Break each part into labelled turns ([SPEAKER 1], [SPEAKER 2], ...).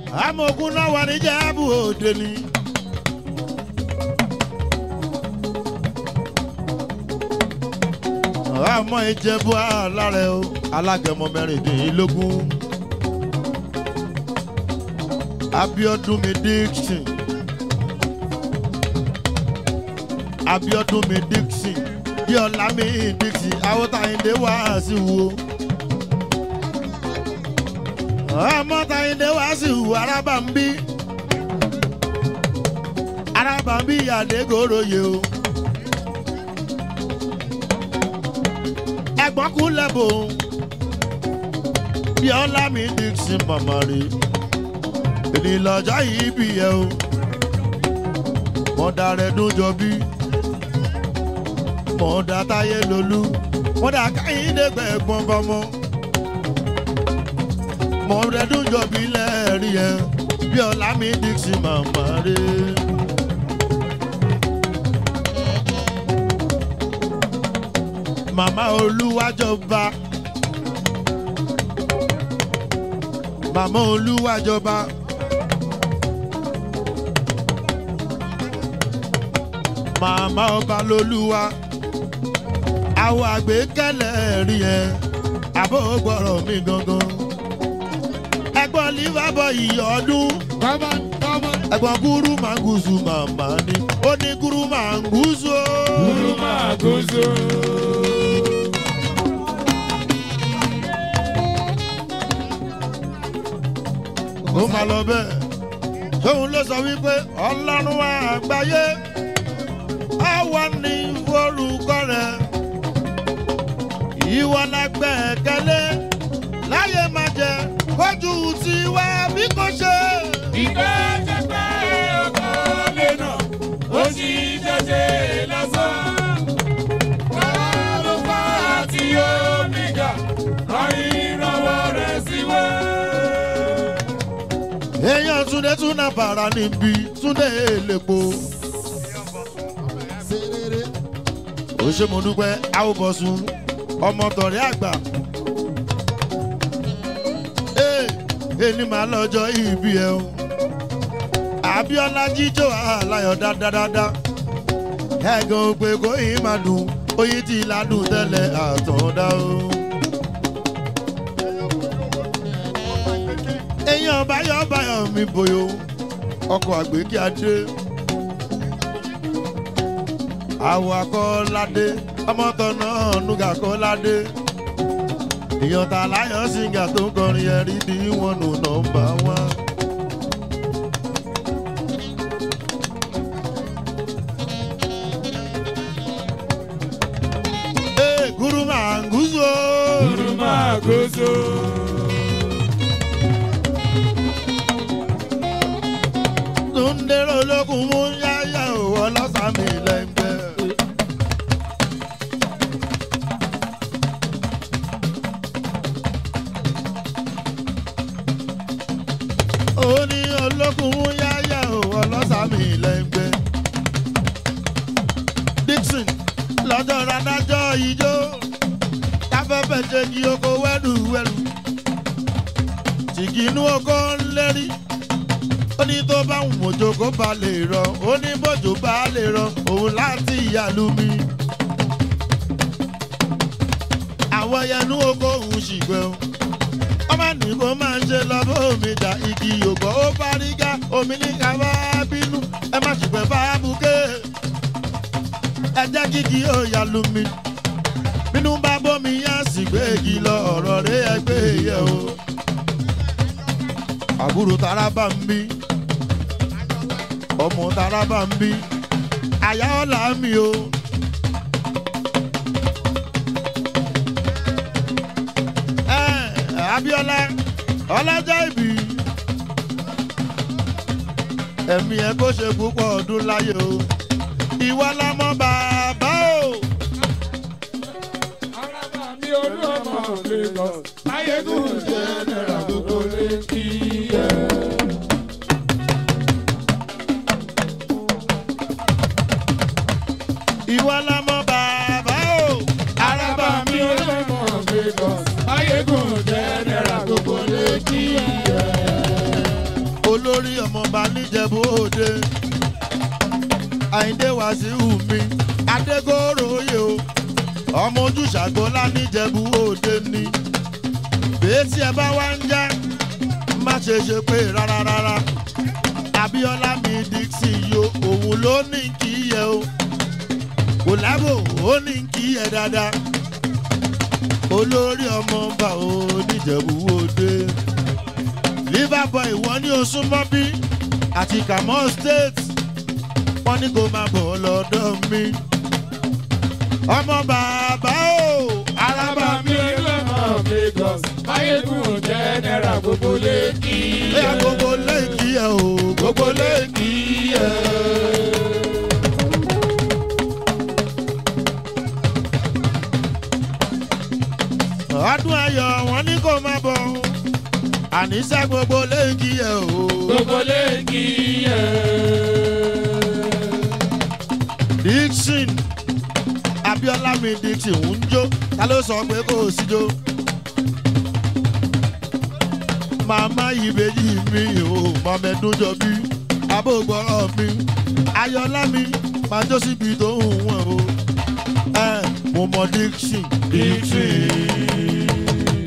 [SPEAKER 1] amògùn náà wà ní jẹ́bù òde ni. àmọ́ ìjẹ́bù alárẹ̀ o alágẹmọ mẹ́rìndínlógún. abiodun mi dixon abiodun mi dixon yọlá mi dixon awotayinde wá sí wo ọmọ tayinde wá sí wo araba ń bí araba ń bí àdégòròyè o ẹ̀gbọ́n kú lẹ́bùn yọlá mi dixon màmá rè èdè lọ́jọ́ yìí bí ẹ o mọ̀dà rẹ̀ dún jọ bí mọ̀dà táyé lolú mọ̀dà káyíndé gbẹ̀gbọ́n bọ́mọ mọ̀dà dún jọ bí lẹ́ẹ̀rí ẹ bí ọ̀la mi dixon màmá rẹ̀. màmá olúwàjọba màmá olúwàjọba. màmá ọba lolúwa àwọn àgbékẹ́lẹ̀ rí ẹ àbó gbọ́rọ̀ mi gangan. ẹ̀gbọ́n liverpool yìí ọdún
[SPEAKER 2] Come on, come on.
[SPEAKER 1] ẹ̀gbọ́n gúrú màgúsù màmá ni ó ní gúrú màgúsù o.
[SPEAKER 2] Guru Maguzu.
[SPEAKER 1] ó máa lọ bẹ́ẹ̀ tóun ló sọ wípé ọlọ́run àgbáyé á wà ní forúkọ rẹ̀ ìwọ la gbẹ̀kẹ́lé láyé máa jẹ kójú tiwa bí kò ṣe.
[SPEAKER 2] Ìgbẹ́ jẹ́pẹ́ ọkọ̀ lẹ́nà, ó sì jẹ́jẹ́ lásán. Bàbá ló fà á tí omi gà, rán ìrànwọ́ rẹ̀ sí wá.
[SPEAKER 1] èèyàn túnde túnà bàrà níbi túnde èlèpo. ó ṣe mo dúpẹ́ àwòbọ̀sùn ọmọ tọ̀rẹ́ àgbà. ee ẹni màá lọ́jọ́ ìbí ẹ o. àbíọ́lá jíjó àláyọ̀ dáadáa. ẹ̀gàn òpè kò yín máa dùn oyin tí ládùn tẹ́lẹ̀ àtọ̀dá o. èèyàn báyọ̀ báyọ̀ mi bòyò ọkọ̀ àgbékí adé àwọ̀ akọ́ládé ọmọtọ̀nà nùgà kọ́ládé èèyàn tà láyọ̀ síngà tó ń kọrin ẹ̀rí ní wọn nù nọ́mbà wọn. Ee, gúrú màá ń gúúsù.
[SPEAKER 2] Guru Maguzu.
[SPEAKER 1] Túndéró ológun mú yáyà òwò lọ́sàmì lẹ́gbẹ́. Ó ní ológun mú yáyà òwò lọ́sàmì lẹ́gbẹ́. Dixon lọ́jọ́ radájọ́ ijó táfẹ́fẹ́ ṣe kí oko wẹ́rùwẹ́rù. Tìkínú oko ń lérí ó ní tó bá wù mọ́jọ́ kó bá lè rọ ó ní bọ́jọ́ bá lè rọ òun láti ìyàlú mi. àwọn yẹnu oko òun ṣìgbẹ́ o ọmọ ní kó máa ń ṣe lọ bó omi jà igi ògbọ́ ó fárígá omi ní ká bá bínú ẹ má ṣùgbẹ́ bá buké ẹ jẹ́ kíkí ó yàlú mi bínú bá bómi yá sì gbé igi lọ ọ̀rọ̀ rẹ̀ ẹgbẹ́ yẹ o àbúrò tara bá ń bí ọmọ tara bá ń bí àyà ọ̀la mi o. ẹ Abíọ́lá ọlọ́jọ́ ìbí ẹ̀mí ẹ kó ṣe púpọ̀ ọdún láyé o ìwọ lọmọ bàbá o.
[SPEAKER 2] Araba mi olú ọmọ Lagos, Ayégún jẹ́ náírà gbogbo lé kí ẹ.
[SPEAKER 1] ìwọ lọmọ bàbá o.
[SPEAKER 2] Araba mi olú ọmọ Lagos, Ayégún jẹ́ náírà gbogbo lé kí ẹ.
[SPEAKER 1] olórí ọmọọba níjẹ̀bú òde àyíndé wàsíù mi adégòròyè o ọmọ ojúṣàgbọ́lá níjẹ̀bú òde ni bẹ́ẹ̀ tí ẹ bá wá ń já má ṣe ṣe pé rárá rárá abiola mi dixon yo òun ló ní kí yẹ o kò lábò ó ní kí yẹ dáadáa olórí ọmọọba ò níjẹ̀bú òde liverpool wọ́n ní oṣù mọ́bí àti kamọ́ state wọ́n ní kó máa bọ̀ lọ́dọ̀ mi ọmọ bàbá o
[SPEAKER 2] Alábà mi lọ́nà Lagos, Máyégún jẹ́nẹ́ra gbogbo lẹ́kì.
[SPEAKER 1] bóyá gbogbo lẹ́ẹ̀kì ẹ̀ o gbogbo lẹ́ẹ̀kì ẹ̀. ọdún ayọ̀ wọn ní kó máa bọ̀ àníṣe gbogbo lẹ́ẹ̀kì ẹ̀ o.
[SPEAKER 2] Gbogbo lẹ́kì ẹ̀.
[SPEAKER 1] dixon abiola mi dixon ń jó ta ló sọ pé kò sí jó. màmá ìbejì mi ò mọ̀mẹ́dún jọ bí abógbọ́rọ̀ mi ayọ̀lá mi máa jó síbi tó ń wọ̀n o. ẹ mo mọ dixon dixon.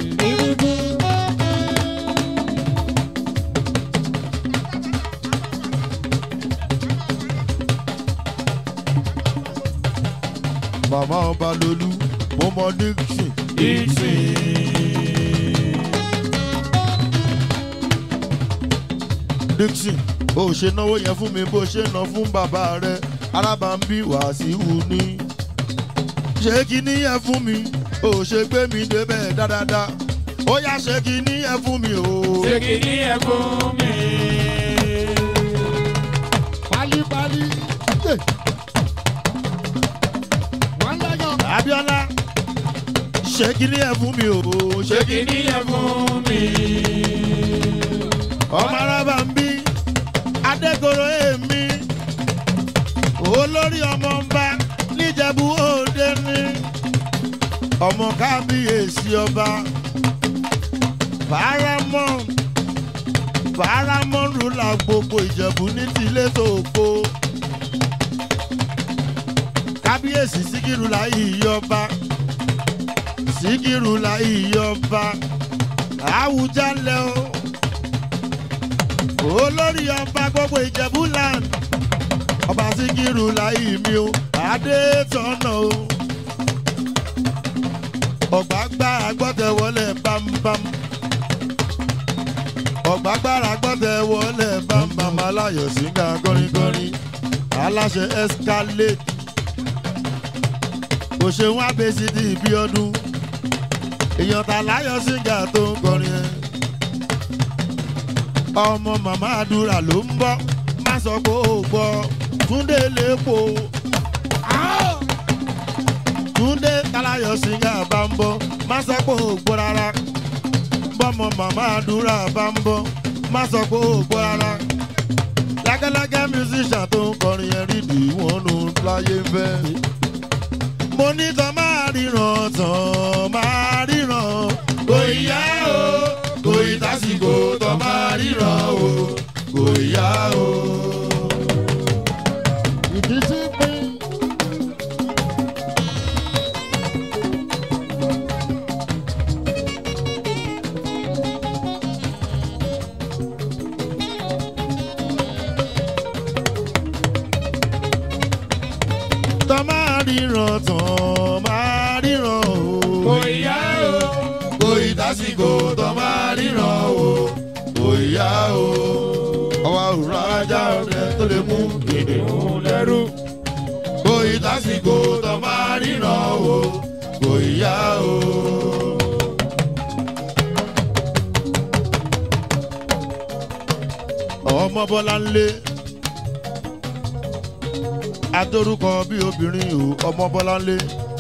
[SPEAKER 1] màmá ọba lolú mo mọ dixon dixon. dixon bó o ṣe náwó yẹn fún mi bó o ṣe ná fún bàbá rẹ arábàmbí wàásíù ní. ṣé kíní yẹn fún mi ó ṣe gbé mi débẹ̀ dáadáa ó yá ṣé kíní yẹn fún mi o.
[SPEAKER 2] Ṣé kì í ẹ fún mi?
[SPEAKER 1] pálípálí. abiola ṣé kíní yẹn fún mi o.
[SPEAKER 2] Ṣé kì í ẹ fún mi?
[SPEAKER 1] ọmọ arábà ń bí adégoro èmi olórí ọmọ ń bá níjẹ̀bú òde ní ọmọ kábíyèsí ọba paramount paramount rúlà gbogbo ìjẹ̀bú ní tilé tòkó kábíyèsí síkírù láyé ìyọba síkírù láyé ìyọba àwùjalẹ̀ o olórí ọba gbogbo ìjẹ̀bú land ọba síkírù láyé mi o adétọ́nà o ọ̀gbágbá agbọ́tẹ̀wọlé bámbám ọ̀gbágbára agbọ́tẹ̀wọlé bámbám aláyọ̀ síngà gọ́rígọ́rí aláṣẹ escalate òṣèwọ̀n abẹ́sídì ibi ọdún èèyàn tà láyọ̀ síngà tó ń kọrin ẹ̀ ọmọ màmá àdúrà ló ń bọ́ má sọ pé ó gbọ́ túndé lépo túndé talayọ̀ síngà bá ń bọ́ má sọ pé ó gbọ́ rárá bọ́mọ màmá àdúrà bá ń bọ́ má sọ pé ó gbọ́ rárá lágẹ́lágẹ́ musician tó ń kọrin yẹn rídì wọn nù láyé ń fẹ́. mo ní tán máa ríran tán máa ríran kò yá o kò ì tásìkò tán máa ríran o kò yá o. ìdí sí pín. tán máa ríran tán máa ríran o.
[SPEAKER 2] Kò yá o.
[SPEAKER 1] kò ì tásìkò tán máa ríran o kò yá o. ọwọ́ òrùn ajá ọ̀rẹ́ tó lè mú gèdè
[SPEAKER 2] Òun lẹ́rú.
[SPEAKER 1] kò ì tásìkò tán máa ríran o kò yá o. ọmọ bọ́lá ń lé adórúkọ bí obìnrin o ọmọ bọ́lá ń lé.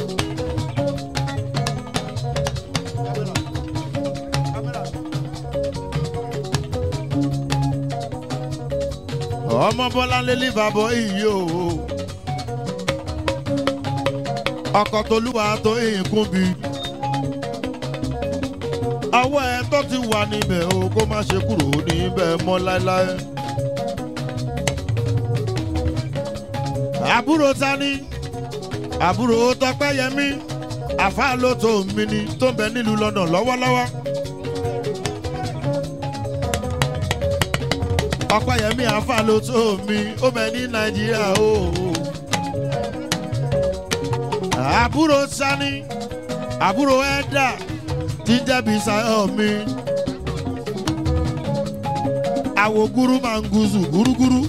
[SPEAKER 1] ọmọ bọ́lá ń lé lífàbọ̀ iyì o ọkọ̀ tolúwa tó ìkún bí ọwọ́ ẹ tó ti wà níbẹ̀ o kó má ṣe kúrò níbẹ̀ mọ́ láéláé. àbúrò tani àbúrò tọpẹ́yẹmí àfáà ló tó mi ni tó ń bẹ nílùú london lọ́wọ́lọ́wọ́. ọpẹ́yẹmí àfáà ló tó mi ó bẹ ní nàìjíríà o. àbúrò tani àbúrò ẹ̀dá tí jẹ́bi sáyọ̀ mi. àwò gúrú máa ń gúzù gúrúgúrú.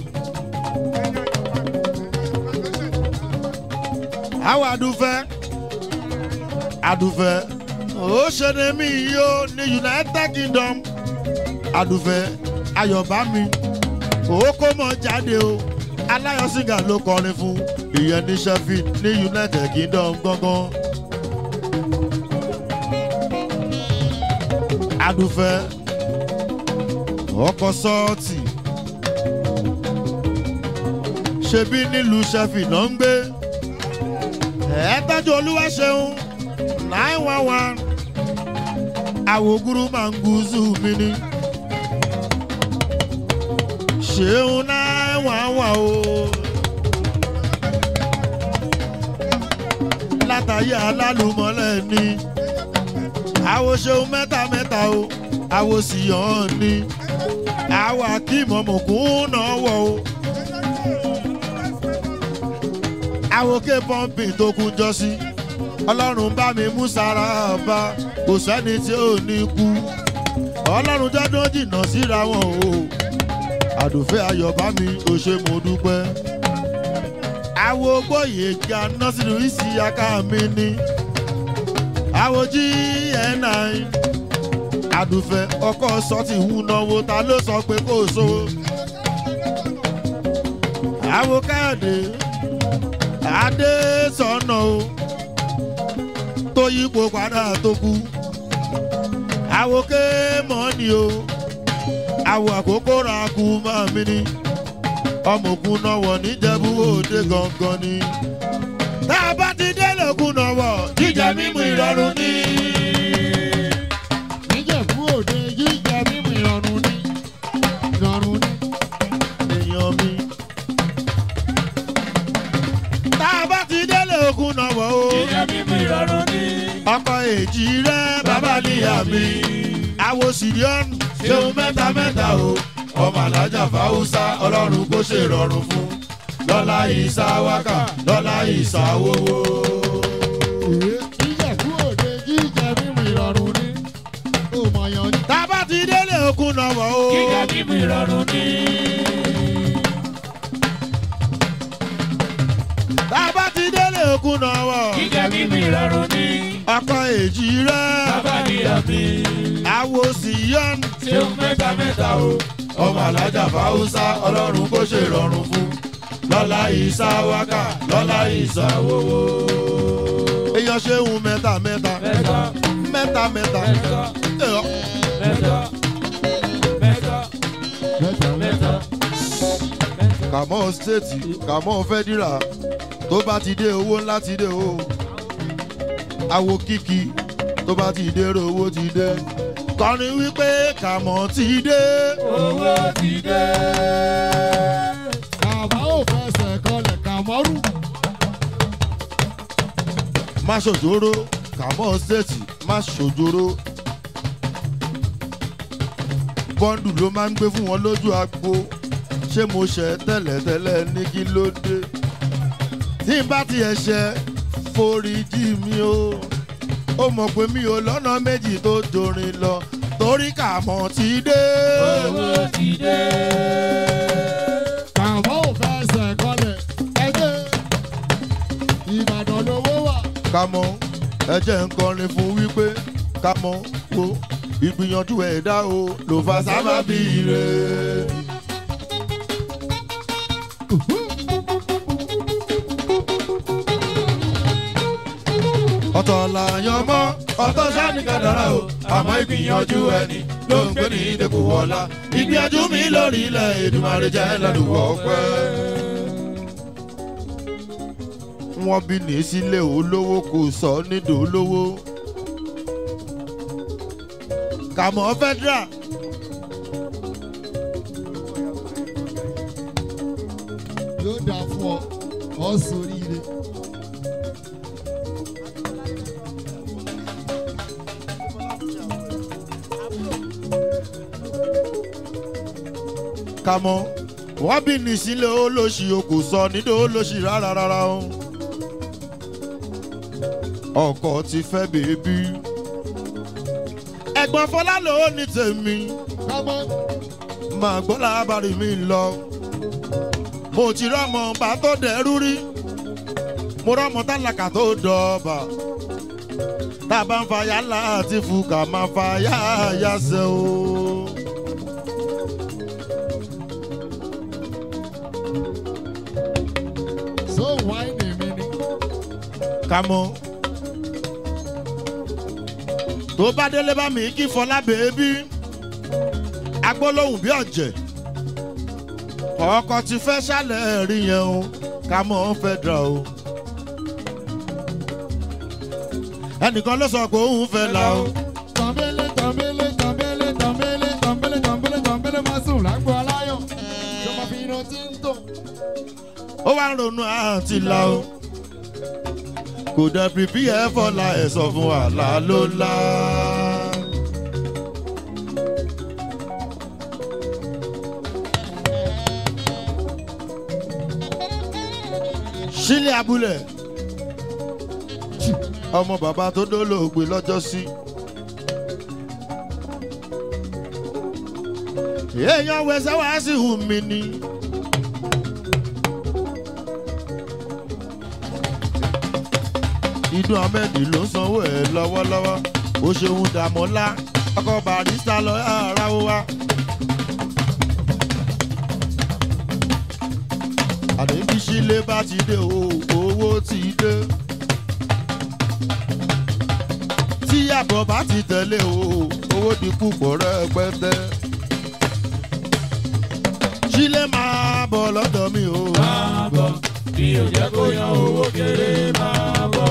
[SPEAKER 1] àwọn àdùfẹ́ àdùfẹ́ ó ṣe ní mí yìí ó ní united kingdom àdùfẹ́ ayọ̀bá mi ó kó mọ́ jáde o aláyọ̀ sìgá ló kọrin fún ìyẹn ní sheffield ní united kingdom gangan. adùfẹ́ ọkọ̀ sọ́ọ̀tì ṣebí nílùú sheffield náà ń gbé ẹ tọ́jú olúwa ṣeun nine one one àwògúrú máa ń gúúsù mi ni ṣeun nine one one o látàyè alálùmọ́lẹ̀ ni àwo ṣeun mẹ́ta mẹ́ta o àwo sì yàn ni àwo akímọ̀mọ̀kún náà wọ̀ o. àwòké pọ́ǹpì tó kún jọ sí ọlọ́run bá mi mú sára bá kò sẹ́ni tí ò ní kú ọlọ́run jọ́dún jìnnà síra wọn o àdùfẹ́ ayọ̀ bá mi ò ṣe mo dúpẹ́ àwo gbòye ga nọ́sìrì ìsì aká mi ní àwo gn9 àdùfẹ́ ọkọ̀ sọ́ọ̀tì ń náwó ta ló sọ pé kò so àwo káyọ̀dé adé sọnà o tó yípo padà tó kú àwòké mọ́ni o àwọ̀ àkókò ra kú máa mi ni ọmọkùn náà wọ̀ níjẹ̀bú òde gangan ni tá a bá ti délé òkun náà wọ̀ jíjẹ mímu ìrọ̀rùn ni.
[SPEAKER 2] níjẹ̀bú òde jíjẹ mímu ìrọ̀rùn ní ìrọ̀rùn ní.
[SPEAKER 1] èèyàn mi. tá a bá ti délé òkun náà wọ̀ o.
[SPEAKER 2] jíjẹ mímu ìrọ̀rùn ní.
[SPEAKER 1] ọkọ èjì rẹ bàbá níyà mi àwo síríọ́n ṣeun mẹ́ta mẹ́ta o ọmọ alájà fáwùsá ọlọ́run kó ṣe rọrùn fún lọ́lá ìsá wákà lọ́lá ìsá wowó.
[SPEAKER 2] níjẹ̀bú òde jíjẹ mímu ìrọ̀rùn ní. ó mọ̀yàn ní.
[SPEAKER 1] tá a bá ti délé òkun náà wọ̀ o.
[SPEAKER 2] jíjẹ mímu ìrọ̀rùn ní.
[SPEAKER 1] tá a bá ti délé òkun náà wọ̀.
[SPEAKER 2] jíjẹ mímu ìrọ̀rùn ní.
[SPEAKER 1] ọkọ èjì rẹ
[SPEAKER 2] bàbá níyà mi.
[SPEAKER 1] àwo síríọ́n
[SPEAKER 2] ṣeun mẹ́ta mẹ́ta o.
[SPEAKER 1] ọmọ alájà fáwùsá ọlọ́run kó ṣe rọrùn fún lọ́lá ìsá wákà lọ́lá ìsá wowó. èèyàn ṣeun mẹ́ta mẹ́ta
[SPEAKER 2] mẹ́ta
[SPEAKER 1] mẹ́ta mẹ́ta.
[SPEAKER 2] mẹ́ta
[SPEAKER 1] Ẹ̀,
[SPEAKER 2] mẹ́ta mẹ́ta mẹ́ta mẹ́ta.
[SPEAKER 1] kàmọ́ stéètì kàmọ́ fẹ́dírà tó bá ti dé owó ńlá ti dé o àwo kíkì tó bá ti dé owó ti dé kọrin wípé kàmọ́ ti dé
[SPEAKER 2] owó ti dé. Kàmá ò fẹsẹ̀ kọlẹ̀ kàmọ́rù.
[SPEAKER 1] má ṣòjóró kàmọ́ stéètì má ṣòjóró bọ́ńdù ló máa ń gbé fún wọn lójú agbo ṣé mo ṣẹ̀ tẹ́lẹ̀tẹ́lẹ̀ ní kí ló dé tí n bá tiẹ̀ ṣẹ̀ foríjì mi o ó mọ̀ pé mi ò lọ́nà méjì tó dorin lọ torí kàmọ́ ti dé.
[SPEAKER 2] Owó ti dé. Kàmá ò fẹsẹ̀ kọlẹ̀ ẹgbẹ́. Ìbàdàn lówó wà.
[SPEAKER 1] kàmọ́ ẹ jẹ́ ń kọrin fún wípé kàmọ́ wo ìgbìyànjú ẹ̀dá o ló fa sábàbí rẹ̀. ọ̀tọ̀ làyàn mọ́ ọ̀tọ̀ sani kàdàrà o àmọ́ ìgbìyànjú ẹni ló ń gbé ní ìdẹ́kù wọlá ìgbìyànjú mi lórí ilẹ̀ Èdùmàrè jẹ́ ládùúgbò ọpẹ́. wọ́n bí ní sílé olówó kò sọ nídò olówó. kàmọ́ federal
[SPEAKER 3] yóò dà fún ọ ọ sórí ire.
[SPEAKER 1] kàmọ́ wọ́n bí nísìlẹ̀ olóṣì o kò sọ nídò olóṣì rárá rárá o. ọkọ ti fẹ́ bèbí. ẹ̀gbọ́n fọlá ló ní tèmi
[SPEAKER 3] kámọ́
[SPEAKER 1] máa gbọ́ lábàárí mi lọ. mo ti rọ́mọ bá tó dẹrú rí mo rọ́mọ tálákà tó dọ̀ọ̀bà. tá a bá ń fa yálà àti fúkà máa fa yáyà ṣe o.
[SPEAKER 3] so wáìnì mi ni.
[SPEAKER 1] kámọ́. tó bá délé bá mi kí fọlá bèébí agbólóhùn bí ọ̀jẹ̀ ọkọ̀ ti fẹ́ ṣàlẹ̀ rí yẹn o kámọ́ fẹ́ dra o. ẹnìkan ló sọ pé òun fẹ́ la o.
[SPEAKER 3] tọ̀mbélé tọ̀mbélé tọ̀mbélé tọ̀mbélé tọ̀mbélé tọ̀mbélé tọ̀mbélé máa sùn lágbo aláyọ̀. ìjọba fi iná tí ń tò.
[SPEAKER 1] ó wá ń ronú àǹtí la o. kò dẹ̀ pípí ẹ̀ fọlá ẹ̀ sọ fún àlá ló la. sílẹ̀ abúlé ọmọ bàbá tó dólóògbé lọ́jọ́ sí. èèyàn wẹsẹ̀ wá sí hùn mí ni. ìdún ahmed ló ń sanwó ẹ̀ lọ́wọ́lọ́wọ́ ó ṣeun dàmọ́lá ọkọ̀ barista lọ ara ó wá. àdébí sílé bá ti dé o owó ti dé. tí àbọ̀ bá ti tẹ̀lé o owó di púpọ̀ rẹpẹtẹ. sílé máa bọ̀ lọ́dọ̀ mi o.
[SPEAKER 2] máa bọ̀ bí o jẹ́ kó yan owó kéré máa bọ̀.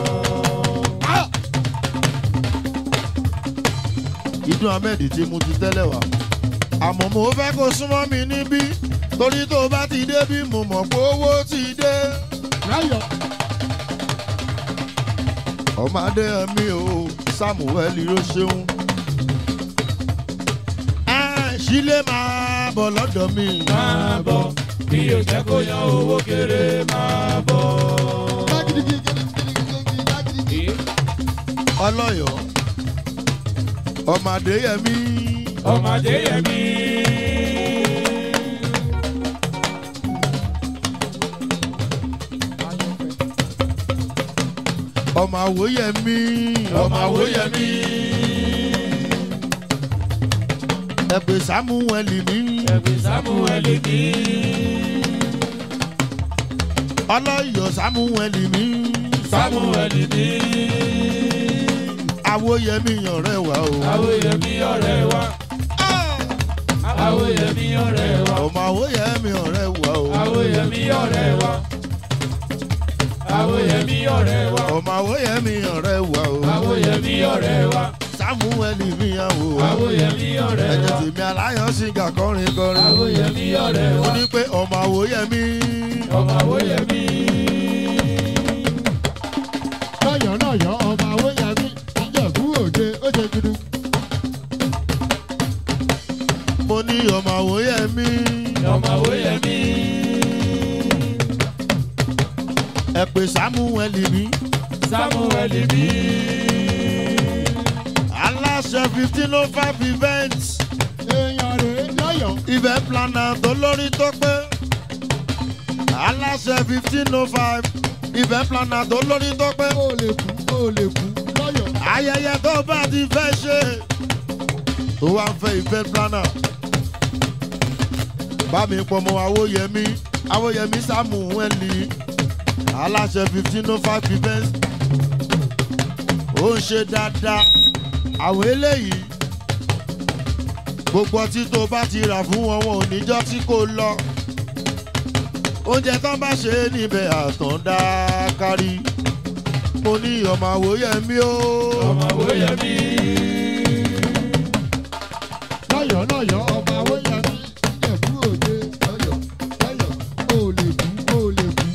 [SPEAKER 1] ìdún ahmed tí mo ti tẹ́lẹ̀ wá. àmọ́ mo fẹ́ kó súnmọ́ mi níbí torí tó bá ti dé bí mo mọ̀ pé owó ti dé.
[SPEAKER 3] láyọ̀
[SPEAKER 1] ọmọ adé mi o samuel ló ṣeun. ẹ sílé máa bọ̀ lọ́dọ̀ mi.
[SPEAKER 2] máa bọ̀ bí o jẹ́ kó yan owó kéré máa bọ̀.
[SPEAKER 3] lágídígí gidigidi lágídígí.
[SPEAKER 1] ọlọ́yọ̀ ọmọ adéyẹmí
[SPEAKER 2] ọmọdé yẹmi.
[SPEAKER 1] ọmọ àwòyẹmí
[SPEAKER 2] ọmọ àwòyẹmí.
[SPEAKER 1] ẹgbẹ́ samuel mi
[SPEAKER 2] ẹ̀bí samuel ní.
[SPEAKER 1] ọlọ́yọ̀ samuel mi
[SPEAKER 2] samuel ní.
[SPEAKER 1] àwòyẹmí ọ̀rẹ́ wa o.
[SPEAKER 2] àwòyẹmí ọ̀rẹ́ wa. àwòyẹmí ọ̀rẹ́ wa.
[SPEAKER 1] ọmọ àwòyẹmí ọ̀rẹ́ wa o.
[SPEAKER 2] àwòyẹmí ọ̀rẹ́ wa. àwòyẹmí ọ̀rẹ́ wa.
[SPEAKER 1] ọmọ àwòyẹmí ọ̀rẹ́ wa o.
[SPEAKER 2] àwòyẹmí ọ̀rẹ́ wa.
[SPEAKER 1] samuel mi àwò.
[SPEAKER 2] àwòyẹmí ọ̀rẹ́
[SPEAKER 1] ẹ̀jẹ̀
[SPEAKER 2] wa.
[SPEAKER 1] tèmi aláyọ̀ sìgá kọrin kọrin.
[SPEAKER 2] àwòyẹmí ọ̀rẹ́
[SPEAKER 1] ó
[SPEAKER 2] wa.
[SPEAKER 1] ní pé ọmọ àwòyẹmí.
[SPEAKER 2] ọmọ àwòyẹmí.
[SPEAKER 3] lọ́yọ̀ lọ́yọ̀ ọba awóyàmí ìjẹ̀bú òde ó ṣe gudu.
[SPEAKER 1] mo ní ọmọ àwòyẹmí.
[SPEAKER 2] ọmọ àwòyẹmí.
[SPEAKER 1] ẹ pè samuel mi.
[SPEAKER 2] samuel ní.
[SPEAKER 1] aláṣẹ fifteen oh five events.
[SPEAKER 3] èèyàn rèé lọ́yọ̀
[SPEAKER 1] event planner tó lórí tó pé. aláṣẹ fifteen oh five event planner tó lórí tó pé.
[SPEAKER 3] ó lè kú ó lè kú lọ́yọ̀.
[SPEAKER 1] ayẹyẹ tó bá ti fẹ́ ṣe tó wá ń fẹ́ event planner. bá mi pọ̀ mọ́ awóyẹmí awóyẹmí samueli aláṣẹ fifteen oh five events ó ń ṣe dáadáa àwọn eléyìí gbogbo ọtí tó bá ti rà fún wọn wọn ò níjọ́ tí kò lọ oúnjẹ tán bá ṣe é níbẹ̀ àtọ̀ndá kárí mo ní ọmọ àwòyẹmí o
[SPEAKER 2] ọmọ àwòyẹmí.
[SPEAKER 3] lọ́yọ̀ ọba wọ́yẹ̀mí ìjẹ̀bú òde lọ́yọ̀ lọ́yọ̀ ó lè bú ó lè bú.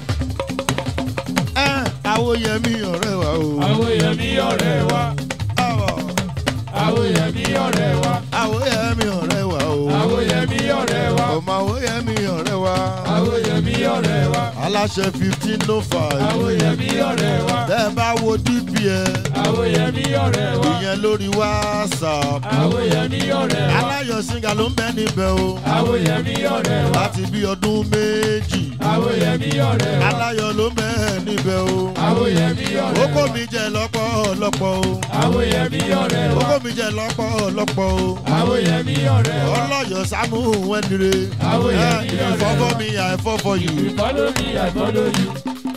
[SPEAKER 1] ẹ àwòyẹmí ọ̀rẹ́ wa o.
[SPEAKER 2] Àwòyẹmí ọ̀rẹ́ wa.
[SPEAKER 1] Àwọ̀,
[SPEAKER 2] Àwòyẹmí ọ̀rẹ́ wa.
[SPEAKER 1] àwòyẹmí ọ̀rẹ́ wa o.
[SPEAKER 2] Àwòyẹmí ọ̀rẹ́ wa.
[SPEAKER 1] ọmọ àwòyẹmí ọ̀rẹ́ wa.
[SPEAKER 2] Àwòyẹmí ọ̀rẹ́ wa.
[SPEAKER 1] aláṣẹ fifteen no five.
[SPEAKER 2] Àwòyẹmí ọ̀rẹ́ wa.
[SPEAKER 1] bẹ́ẹ̀ bá wo dpn
[SPEAKER 2] Àwòyẹmí ọ̀rẹ́ wa.
[SPEAKER 1] ìyẹn lórí whatsapp.
[SPEAKER 2] Àwòyẹmí ọ̀rẹ́ wa.
[SPEAKER 1] aláyọ̀ singa ló ń bẹ níbẹ̀ o.
[SPEAKER 2] Àwòyẹmí ọ̀rẹ́ wa.
[SPEAKER 1] láti bí ọdún méjì.
[SPEAKER 2] Àwòyẹmí ọ̀rẹ́ wa.
[SPEAKER 1] aláyọ̀ ló ń bẹ níbẹ̀ o.
[SPEAKER 2] Àwòyẹmí
[SPEAKER 1] ó
[SPEAKER 2] ọ̀rẹ́
[SPEAKER 1] kó
[SPEAKER 2] wa.
[SPEAKER 1] mi jẹ lọ́pọ̀lọpọ̀ o.
[SPEAKER 2] Àwòyẹmí ọ̀rẹ́
[SPEAKER 1] ó
[SPEAKER 2] wa.
[SPEAKER 1] kó mi jẹ lọ́pọ̀lọpọ̀ o.
[SPEAKER 2] Àwòyẹmí ọ̀rẹ́ wa.
[SPEAKER 1] ọlọ́yọ̀ sámú wẹ́nire.
[SPEAKER 2] Àwòyẹmí
[SPEAKER 1] ẹ
[SPEAKER 2] ọ̀rẹ́
[SPEAKER 1] ìfọ́fọ́
[SPEAKER 2] wa.
[SPEAKER 1] mi àìfọ́fọ́ yìí.
[SPEAKER 2] If you follow me, I follow you.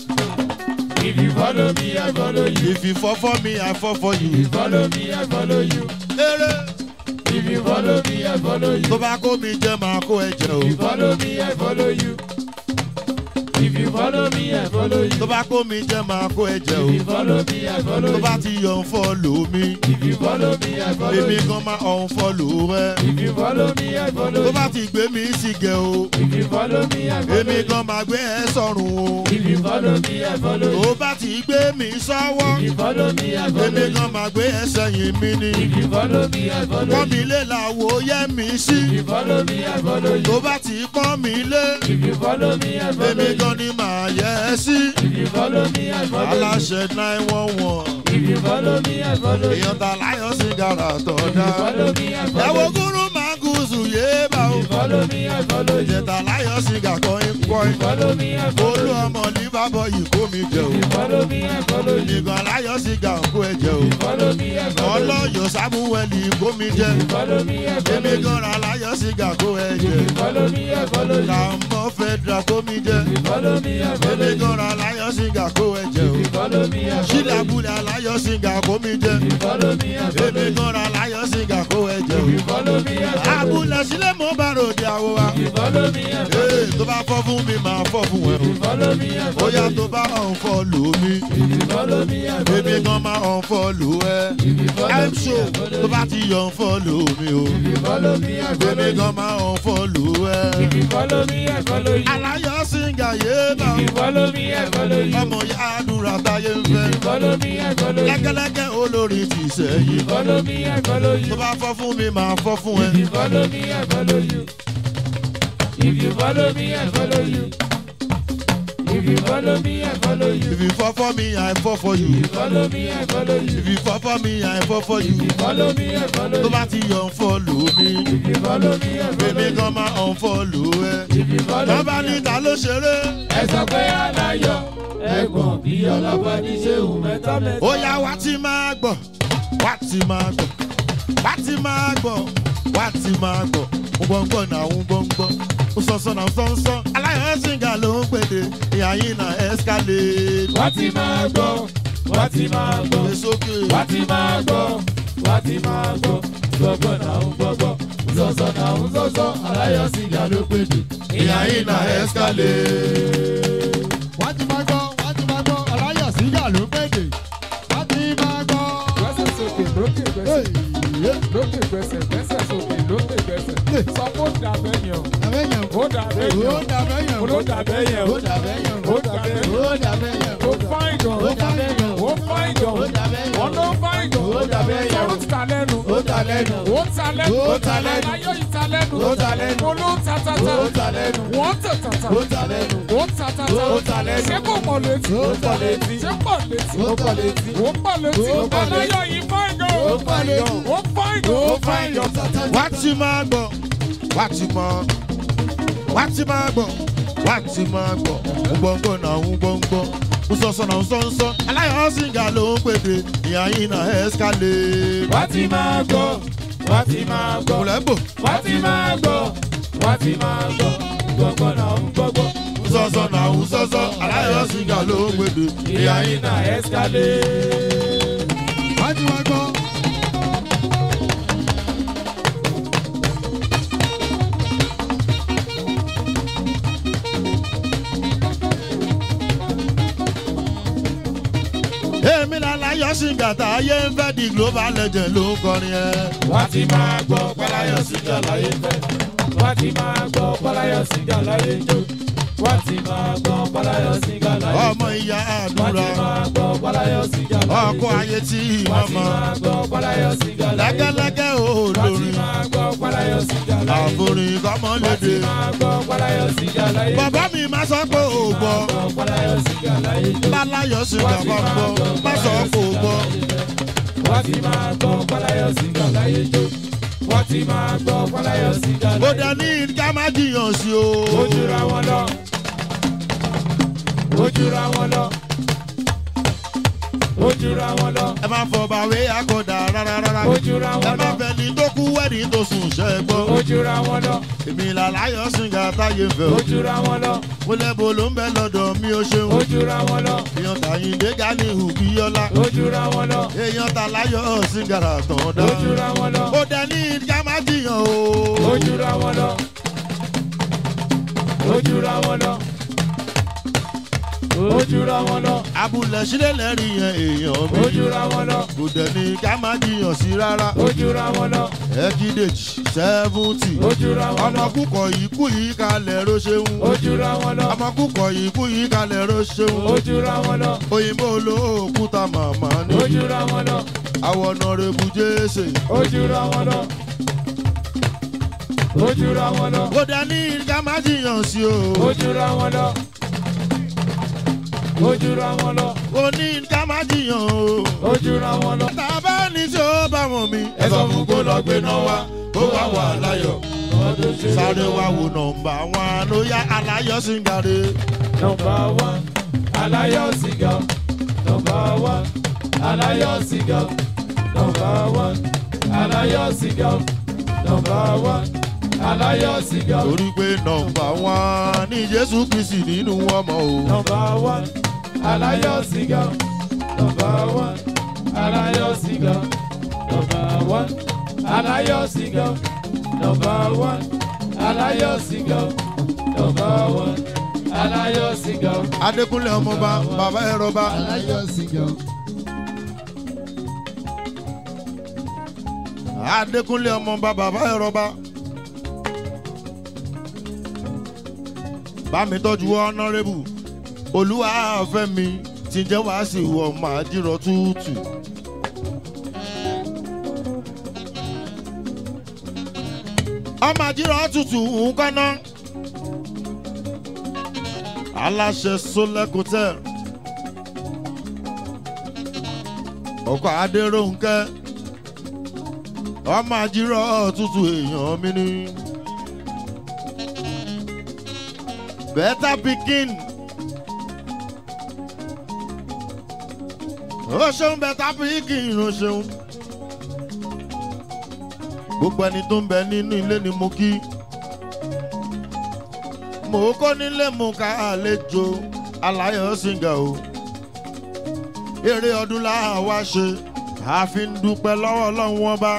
[SPEAKER 2] If you follow me, I follow you.
[SPEAKER 1] If you fall for me, I fall for
[SPEAKER 2] If
[SPEAKER 1] you.
[SPEAKER 2] you follow me, I follow you.
[SPEAKER 1] Eré
[SPEAKER 2] If you follow me, I follow
[SPEAKER 1] tó
[SPEAKER 2] you.
[SPEAKER 1] bá kó mi jẹ máa kó ẹ jẹ o.
[SPEAKER 2] If you follow me, I follow you. If you follow me, I follow
[SPEAKER 1] Tó
[SPEAKER 2] you.
[SPEAKER 1] bá kó mi jẹ máa kó ẹ jẹ
[SPEAKER 2] If you
[SPEAKER 1] o.
[SPEAKER 2] follow me, I follow
[SPEAKER 1] Tó bá
[SPEAKER 2] you.
[SPEAKER 1] ti yọ̀ ń fọ́lò mi.
[SPEAKER 2] If you follow me, I follow
[SPEAKER 1] Èmi
[SPEAKER 2] you.
[SPEAKER 1] gan máa ọ̀n fọ́lò rẹ.
[SPEAKER 2] If you follow me, I follow
[SPEAKER 1] Tó bá
[SPEAKER 2] you.
[SPEAKER 1] ti gbé mi sí gẹ̀ o.
[SPEAKER 2] If you follow me, I follow
[SPEAKER 1] Èmi
[SPEAKER 2] you.
[SPEAKER 1] gan máa gbé ẹ sọ̀rùn o.
[SPEAKER 2] If you follow me, I follow
[SPEAKER 1] Tó
[SPEAKER 2] you.
[SPEAKER 1] bá ti gbé mi sọ́wọ́.
[SPEAKER 2] If you follow me, I follow
[SPEAKER 1] Èmi
[SPEAKER 2] you.
[SPEAKER 1] gan máa gbé ẹ sẹ́yìn mi ni.
[SPEAKER 2] If you follow me, I follow
[SPEAKER 1] Pọ́n mi
[SPEAKER 2] you.
[SPEAKER 1] lé làwo yẹ́ mi sí.
[SPEAKER 2] If you follow me, I follow you.
[SPEAKER 1] Tó bá ti pọ́n mi lé.
[SPEAKER 2] If you follow me, I follow
[SPEAKER 1] Èmi
[SPEAKER 2] you.
[SPEAKER 1] gan ni màá yẹ ẹ sí.
[SPEAKER 2] If you follow me, I follow you.
[SPEAKER 1] Aláṣẹ nine one one.
[SPEAKER 2] If you follow me, I follow you.
[SPEAKER 1] èèyàn ta láyọ̀ sí gàrà
[SPEAKER 2] If
[SPEAKER 1] tọ̀dá.
[SPEAKER 2] you follow me, I
[SPEAKER 1] ẹ
[SPEAKER 2] follow
[SPEAKER 1] wo
[SPEAKER 2] you.
[SPEAKER 1] gúrú máa gúúsù yéé bá o.
[SPEAKER 2] If you follow me, I follow you.
[SPEAKER 1] èèyàn ta láyọ̀ sí gàkọ́
[SPEAKER 2] If
[SPEAKER 1] ikọ́
[SPEAKER 2] you follow me, I follow
[SPEAKER 1] olú
[SPEAKER 2] you.
[SPEAKER 1] ọmọ ní bábọ̀ yìí kó mi jẹ o.
[SPEAKER 2] If you follow me, I follow you.
[SPEAKER 1] ìgbọ̀n láyọ̀ sí gàkó ẹ jẹ o.
[SPEAKER 2] If you follow me, I follow you.
[SPEAKER 1] ọlọ́yọ̀ sámúwẹ̀lì kó mi jẹ.
[SPEAKER 2] If you follow me, I follow
[SPEAKER 1] èmi
[SPEAKER 2] you.
[SPEAKER 1] gan ra láyọ̀ sí gàkó ẹ jẹ.
[SPEAKER 2] If you follow me, I follow you.
[SPEAKER 1] làmọ́ fẹ́ dra kó mi jẹ.
[SPEAKER 2] If you follow me, I follow
[SPEAKER 1] èmi
[SPEAKER 2] you.
[SPEAKER 1] gan ra láyọ̀ sí gàkó ẹ jẹ o.
[SPEAKER 2] If you follow me, I follow
[SPEAKER 1] sílẹ̀
[SPEAKER 2] you.
[SPEAKER 1] abúlé aláyọ̀ sí gàkó mi jẹ.
[SPEAKER 2] If you follow me, I follow
[SPEAKER 1] èmi
[SPEAKER 2] you.
[SPEAKER 1] gan ra láyọ̀ sí gàkó ẹ jẹ o.
[SPEAKER 2] If you follow me, I follow you.
[SPEAKER 1] abúlé sílẹ̀ mo bá ròde àwọ̀ wa.
[SPEAKER 2] If you follow me, I follow
[SPEAKER 1] Ee,
[SPEAKER 2] you.
[SPEAKER 1] tó bá fọ́ fún mi máa fọ́ fún ẹ
[SPEAKER 2] If you follow me, I
[SPEAKER 1] o.
[SPEAKER 2] follow
[SPEAKER 1] Bóyá
[SPEAKER 2] you.
[SPEAKER 1] tó bá ọ̀n fọ́ lò mí.
[SPEAKER 2] If you follow me, I follow
[SPEAKER 1] Èmi
[SPEAKER 2] you.
[SPEAKER 1] gan máa ọ̀n fọ́ lò ẹ́.
[SPEAKER 2] If you follow
[SPEAKER 1] I'm
[SPEAKER 2] me, I
[SPEAKER 1] sure
[SPEAKER 2] follow
[SPEAKER 1] tó
[SPEAKER 2] you.
[SPEAKER 1] bá ti yọ̀ ń fọ́ lò mí o.
[SPEAKER 2] If you follow me, I follow
[SPEAKER 1] Èmi
[SPEAKER 2] you.
[SPEAKER 1] gan máa ọ̀n fọ́ lò ẹ́.
[SPEAKER 2] If you follow me, I follow you.
[SPEAKER 1] Aláyọ̀ síngà yé bá
[SPEAKER 2] If you follow me, I follow you.
[SPEAKER 1] ọmọ ya àdúrà táyé ń fẹ́.
[SPEAKER 2] If you follow me, I follow you.
[SPEAKER 1] Lẹ́gẹ́lẹ́gẹ́ olórí ti
[SPEAKER 2] If
[SPEAKER 1] sẹ́yìn.
[SPEAKER 2] you follow me, I follow
[SPEAKER 1] Tó
[SPEAKER 2] you.
[SPEAKER 1] bá fọ́ fún mi máa fọ́ fún ẹ.
[SPEAKER 2] If you follow me, I follow you. If you follow me, I follow you. If you follow me, I follow you.
[SPEAKER 1] If you fall for me, I fall for
[SPEAKER 2] If
[SPEAKER 1] you.
[SPEAKER 2] you follow me, I follow you.
[SPEAKER 1] If you fall for me, I fall for you.
[SPEAKER 2] If you follow me, I follow
[SPEAKER 1] Tó
[SPEAKER 2] you.
[SPEAKER 1] bá ti yọ̀ ń fọ́ lò mí.
[SPEAKER 2] If you follow me, I follow
[SPEAKER 1] Èmi
[SPEAKER 2] you.
[SPEAKER 1] gan máa ọ̀n fọ́ lò ẹ́.
[SPEAKER 2] If you follow
[SPEAKER 1] Bàbá
[SPEAKER 2] me,
[SPEAKER 1] ní
[SPEAKER 2] I
[SPEAKER 1] ta ló ṣeré.
[SPEAKER 2] ẹ sọ pé aláyọ̀ ẹ̀gbọ́n bí ọlọ́pàá ní ṣéwù mẹ́ta mẹ́ta.
[SPEAKER 1] Ó yá wá ti máa gbọ̀, wá ti máa gbọ̀, wá ti máa gbọ̀, wá ti máa gbọ̀. Ń gbọ̀ngbọ̀n náà ń gbọ̀ngbọ̀n. Ń sọ̀sọ̀ náà ń sọ̀nsọ̀. Aláyọ̀ Ṣìngà ló ń pèdè. Ìyá yín náà escalate.
[SPEAKER 2] wá ti máa gbọ́ wá ti máa gbọ́
[SPEAKER 1] Gbé sókè.
[SPEAKER 2] wá ti máa gbọ́ wá ti máa gbọ́ gbọ́gbọ́ náà ń gbọ́gbọ́ sọ̀sọ̀ náà ń sọ̀sọ̀ aláyọ̀ sìgá ló pèdè
[SPEAKER 1] Ìyá yín náà escalate.
[SPEAKER 3] wọ́n ti máa gbọ́ wọ́n ti máa gbọ́ aláyọ̀ sígà ló pèdè wọ́n ti máa gbọ́.
[SPEAKER 4] Gbẹ́sẹ̀ sókè lókè gbẹ́sẹ̀.
[SPEAKER 3] Hey,
[SPEAKER 4] Lókè gbẹ́sẹ̀ gbẹ́sẹ̀ sókè lókè gbẹ́sẹ̀. Sọ pé ó dà bẹ́ẹ̀ yẹn o.
[SPEAKER 3] àbẹ̀yẹn
[SPEAKER 4] Ó dà bẹ́ẹ̀ yẹn
[SPEAKER 3] ó
[SPEAKER 4] o.
[SPEAKER 3] dàbẹ̀ yẹn
[SPEAKER 4] Ó dà bẹ́ẹ̀ yẹn o.
[SPEAKER 3] ó dàbẹ̀ yẹn
[SPEAKER 4] Ó dà bẹ́ẹ̀ yẹn o.
[SPEAKER 3] ó dàbẹ̀ yẹn
[SPEAKER 4] Ó fáìn gan.
[SPEAKER 3] ó dàbẹ̀ yẹn
[SPEAKER 4] Ó fáìn gan.
[SPEAKER 3] ó dàbẹ̀ yẹn
[SPEAKER 4] Wọ́n ló fáìn gan.
[SPEAKER 3] Ó dà bẹ́ẹ̀ yẹn o.
[SPEAKER 4] Sọ̀rọ̀ ti ta lẹ́nu.
[SPEAKER 3] ó dà lẹ́nu
[SPEAKER 4] Ó ta lẹ́nu.
[SPEAKER 3] Ó ta lẹ́nu.
[SPEAKER 4] Aláyọ̀ yìí ta lẹ́nu.
[SPEAKER 3] Ó ta lẹ́nu.
[SPEAKER 4] Mo ló ta ta ta.
[SPEAKER 3] ó ta lẹ́nu
[SPEAKER 4] Wọ́n tà tà ta.
[SPEAKER 3] ó ta lẹ́nu
[SPEAKER 4] Ó ta ta ta.
[SPEAKER 3] Ó ta lẹ́nu.
[SPEAKER 4] Ṣé kò pọ̀ létí?
[SPEAKER 3] Ó pọ̀ létí.
[SPEAKER 4] Ṣé pọ̀ létí?
[SPEAKER 3] ó pọ̀ létí
[SPEAKER 4] Ó pọ̀ létí.
[SPEAKER 3] Ó pọ̀ létí.
[SPEAKER 4] Aláyọ̀ yìí fáìn gan.
[SPEAKER 3] ó pọ̀ létí
[SPEAKER 4] Ó fáìn gan.
[SPEAKER 3] ó fáìn yọ tata
[SPEAKER 1] Wá ti máa gbọ̀, wá ti máa wá ti máa gbọ̀, wá ti máa gbọ̀. Ń gbọ̀ngbọ̀n náà ń gbọ̀ngbọ̀n. Ń sọ̀sọ̀ náà ń sọ̀nsọ̀. Aláyọ̀ Ṣìngà ló ń pèdè. Ìyá yín náà escalate.
[SPEAKER 2] wá ti máa gbọ́ wá ti máa gbọ́
[SPEAKER 1] Kùlẹ̀ bò.
[SPEAKER 2] wá ti máa gbọ́ wá ti máa gbọ́ gbọ́gbọ́ náà ń gbọ́gbọ́
[SPEAKER 1] sọ̀sọ̀ náà ń sọ̀sọ̀ aláyọ̀ Ṣìngà ló ń gbèdè.
[SPEAKER 2] ìyá yín náà escalate.
[SPEAKER 3] wọ́n ti máa gbọ́.
[SPEAKER 1] èmi làláyọ̀ aláyọ̀ sìngàtà ayé ń fẹ́ di global legend ló ń kọrin ẹ.
[SPEAKER 2] wọ́n ti máa gbọ́ pọ́láyọ̀ síjà láyé fẹ́. wọ́n ti máa gbọ́ pọ́láyọ̀ síjà láyé jó. wọ́n ti máa gbọ́ pọ́láyọ̀ síjà láyé jó.
[SPEAKER 1] ọmọ ìyá
[SPEAKER 2] wọ́n ti
[SPEAKER 1] àdúrà
[SPEAKER 2] máa gbọ́ pọ́láyọ̀ síjà láyé jó.
[SPEAKER 1] ọkọ ayé tí
[SPEAKER 2] wọ́n ti
[SPEAKER 1] mọ́mọ́
[SPEAKER 2] máa gbọ́ pọ́láyọ̀ síjà láyé jó.
[SPEAKER 1] lẹ́gẹ́lẹ́gẹ́
[SPEAKER 2] wọ́n ti
[SPEAKER 1] olórin
[SPEAKER 2] máa gbọ́ pọ́láyọ̀ síjà láyé jó.
[SPEAKER 1] àforin
[SPEAKER 2] wọ́n ti
[SPEAKER 1] kọ́mọlédè.
[SPEAKER 2] máa gbọ́ pọ́láyọ̀ síjà láyé jó.
[SPEAKER 1] bàbá mi má sọ pé ò gbọ́
[SPEAKER 2] gbọ́ pọ́láyọ̀ síjà láyé jó.
[SPEAKER 1] láláyọ̀ sìngàtà gbọ́ má sọ pé ò gbọ́.
[SPEAKER 2] wọ́n ti máa gbọ́ pọ́láyọ̀ síjà láyé jó. wọ́n ti máa gbọ́ pọ́láyọ̀ síjà
[SPEAKER 1] ó
[SPEAKER 2] láyé jó.
[SPEAKER 1] dẹ ní ká má jiyàn sí o.
[SPEAKER 2] ó jura wọn lọ ó jura wọn lọ ó jura wọn lọ
[SPEAKER 1] ẹ má fọ bàwé akọ̀dà rárá rárá.
[SPEAKER 2] ó jura
[SPEAKER 1] ẹ
[SPEAKER 2] wọn
[SPEAKER 1] má
[SPEAKER 2] lọ
[SPEAKER 1] fẹ́ ni tó kú wẹ́ẹ̀dì tó sùn ṣẹ́
[SPEAKER 2] ó
[SPEAKER 1] gbọ́.
[SPEAKER 2] jura wọn lọ
[SPEAKER 1] èmi làláyọ̀ sìngàtà yé fẹ́
[SPEAKER 2] ó
[SPEAKER 1] o.
[SPEAKER 2] jura wọn lọ
[SPEAKER 1] mo lẹ́bo ló ń bẹ lọ́dọ̀ mi ó ṣeun.
[SPEAKER 2] ó jura wọn lọ
[SPEAKER 1] èèyàn tàyíǹde gani hùbíyọ́lá.
[SPEAKER 2] ó jura wọn lọ
[SPEAKER 1] èèyàn tàláyọ̀ sìngàtà tàn dá.
[SPEAKER 2] ó jura wọn lọ
[SPEAKER 1] ó dẹ ní ká má jiyàn
[SPEAKER 2] ó
[SPEAKER 1] o.
[SPEAKER 2] jura wọn lọ ó jura wọn lọ ó jura wọn lọ
[SPEAKER 1] abúlé sílẹ̀ lẹ́rìí yẹn èèyàn mi.
[SPEAKER 2] ó jura wọn lọ
[SPEAKER 1] kò dẹ̀ ní ká má jiyàn sí rárá.
[SPEAKER 2] ó jura wọn lọ
[SPEAKER 1] ẹ̀kídèjì sẹ́fúntì.
[SPEAKER 2] ó jura wọn lọ
[SPEAKER 1] ọmọkùkọ̀ yìí kú yìí kalẹ̀ ro ṣeun.
[SPEAKER 2] ó jura wọn lọ
[SPEAKER 1] ọmọkùkọ̀ yìí kú yìí kalẹ̀ ro ṣeun.
[SPEAKER 2] ó jura wọn lọ
[SPEAKER 1] òyìnbó olóòkúta màmá ni.
[SPEAKER 2] ó jura wọn lọ
[SPEAKER 1] àwọn ọ̀nà rẹ̀bù jésè.
[SPEAKER 2] ó jura wọn lọ ó jura wọn lọ
[SPEAKER 1] kò dẹ̀ ní ká má jiyàn sí o.
[SPEAKER 2] ó jura wọn lọ ó jura wọn lọ
[SPEAKER 1] kò ní ká má jiyàn o.
[SPEAKER 2] ó jura wọn lọ.
[SPEAKER 1] tàbá ní tí ó bá wọn mi. ẹ sọ fún kó lọ gbé náà wá kó wá wà láyọ̀.
[SPEAKER 2] ọdún ṣe
[SPEAKER 1] sáré wá wo nọmba wọn ló yá aláyọ̀ sí ń gàdé.
[SPEAKER 2] nọmba wán aláyọ̀ sìgá nọmba wán aláyọ̀ sìgá nọmba wán aláyọ̀ sìgá nọmba wán aláyọ̀ sìgá
[SPEAKER 1] torí pé nọmba wọn ní jésù kristi nínú ọmọ o.
[SPEAKER 2] nọmba wán aláyọ̀ sìgá nọmba wán aláyọ̀ sìgá nọmba wán aláyọ̀ sìgá nọmba wán aláyọ̀ sìgá nọmba wán aláyọ̀ sìgá.
[SPEAKER 1] adékúnlé ọmọba bàbá ẹrọba
[SPEAKER 3] aláyọ̀ sìgá.
[SPEAKER 1] adékúnlé ọmọba bàbá ẹrọba. bámi tọ́jú ọ̀nàrẹ́bù olúwa fẹ́mi tí jẹ́ wá sí wọ máa dìrọ̀ tútù. ọmọ àdìrọ̀ tútù ń kọ́ná. aláṣẹ sólẹ́kùtẹ́ ọkọ̀ adéròǹkẹ́ ọmọ àdìrọ̀ tútù èèyàn mi ni. better pikin. ó ṣeun better pikin ó ṣeun. gbogbo ẹni tó ń bẹ nínú ilé ni mo kí. mo kó nílé mu ká àlejò aláyọ̀ sìngà o. eré ọdún láwa ṣe àfi ń dúpẹ́ lọ́wọ́ ọlọ́run wọn bá.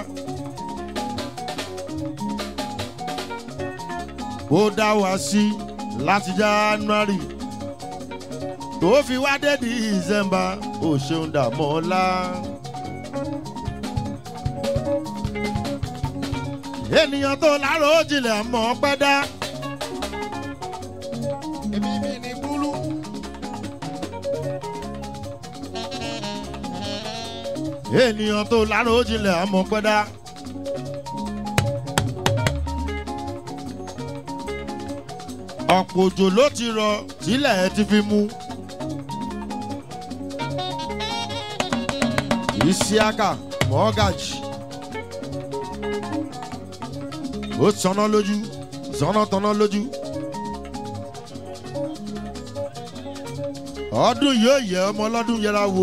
[SPEAKER 1] ó dá wa sí láti january tó fi wá dé december ó ṣeun dààmú ọlá. ènìyàn tó lárò jinlẹ̀ mọ́ pẹ́ dá.
[SPEAKER 3] èmi mi ní búlú.
[SPEAKER 1] ènìyàn tó lárò jinlẹ̀ mọ́ pẹ́ dá. ọ̀pọ̀ òjò ló ti rọ tílẹ̀ ti fi mú. isiaka mọ́gàjì ó sọnà lójú sọnà tọ̀nà lójú. ọdún yóò yẹ ọmọ ọlọ́dún yẹra wo.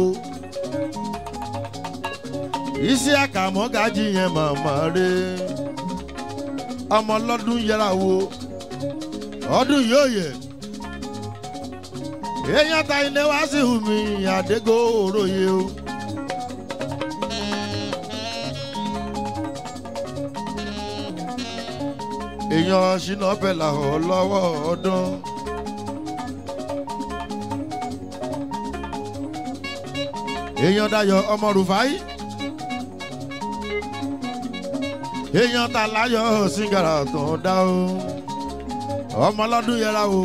[SPEAKER 1] isiaka mọ́gàjì yẹn màmá rẹ̀ ọmọ ọlọ́dún yẹra wo ọdún yóò yẹ èèyàn ta ilé wá sí hùmí àdégò òróye o. èèyàn ṣínà bẹ̀là ọ̀ lọ́wọ́ ọdún. èèyàn dayọ̀ ọmọ rufai èèyàn ta láyọ̀ síngàrà tó ń dá o ọmọ ọlọ́dún yẹra o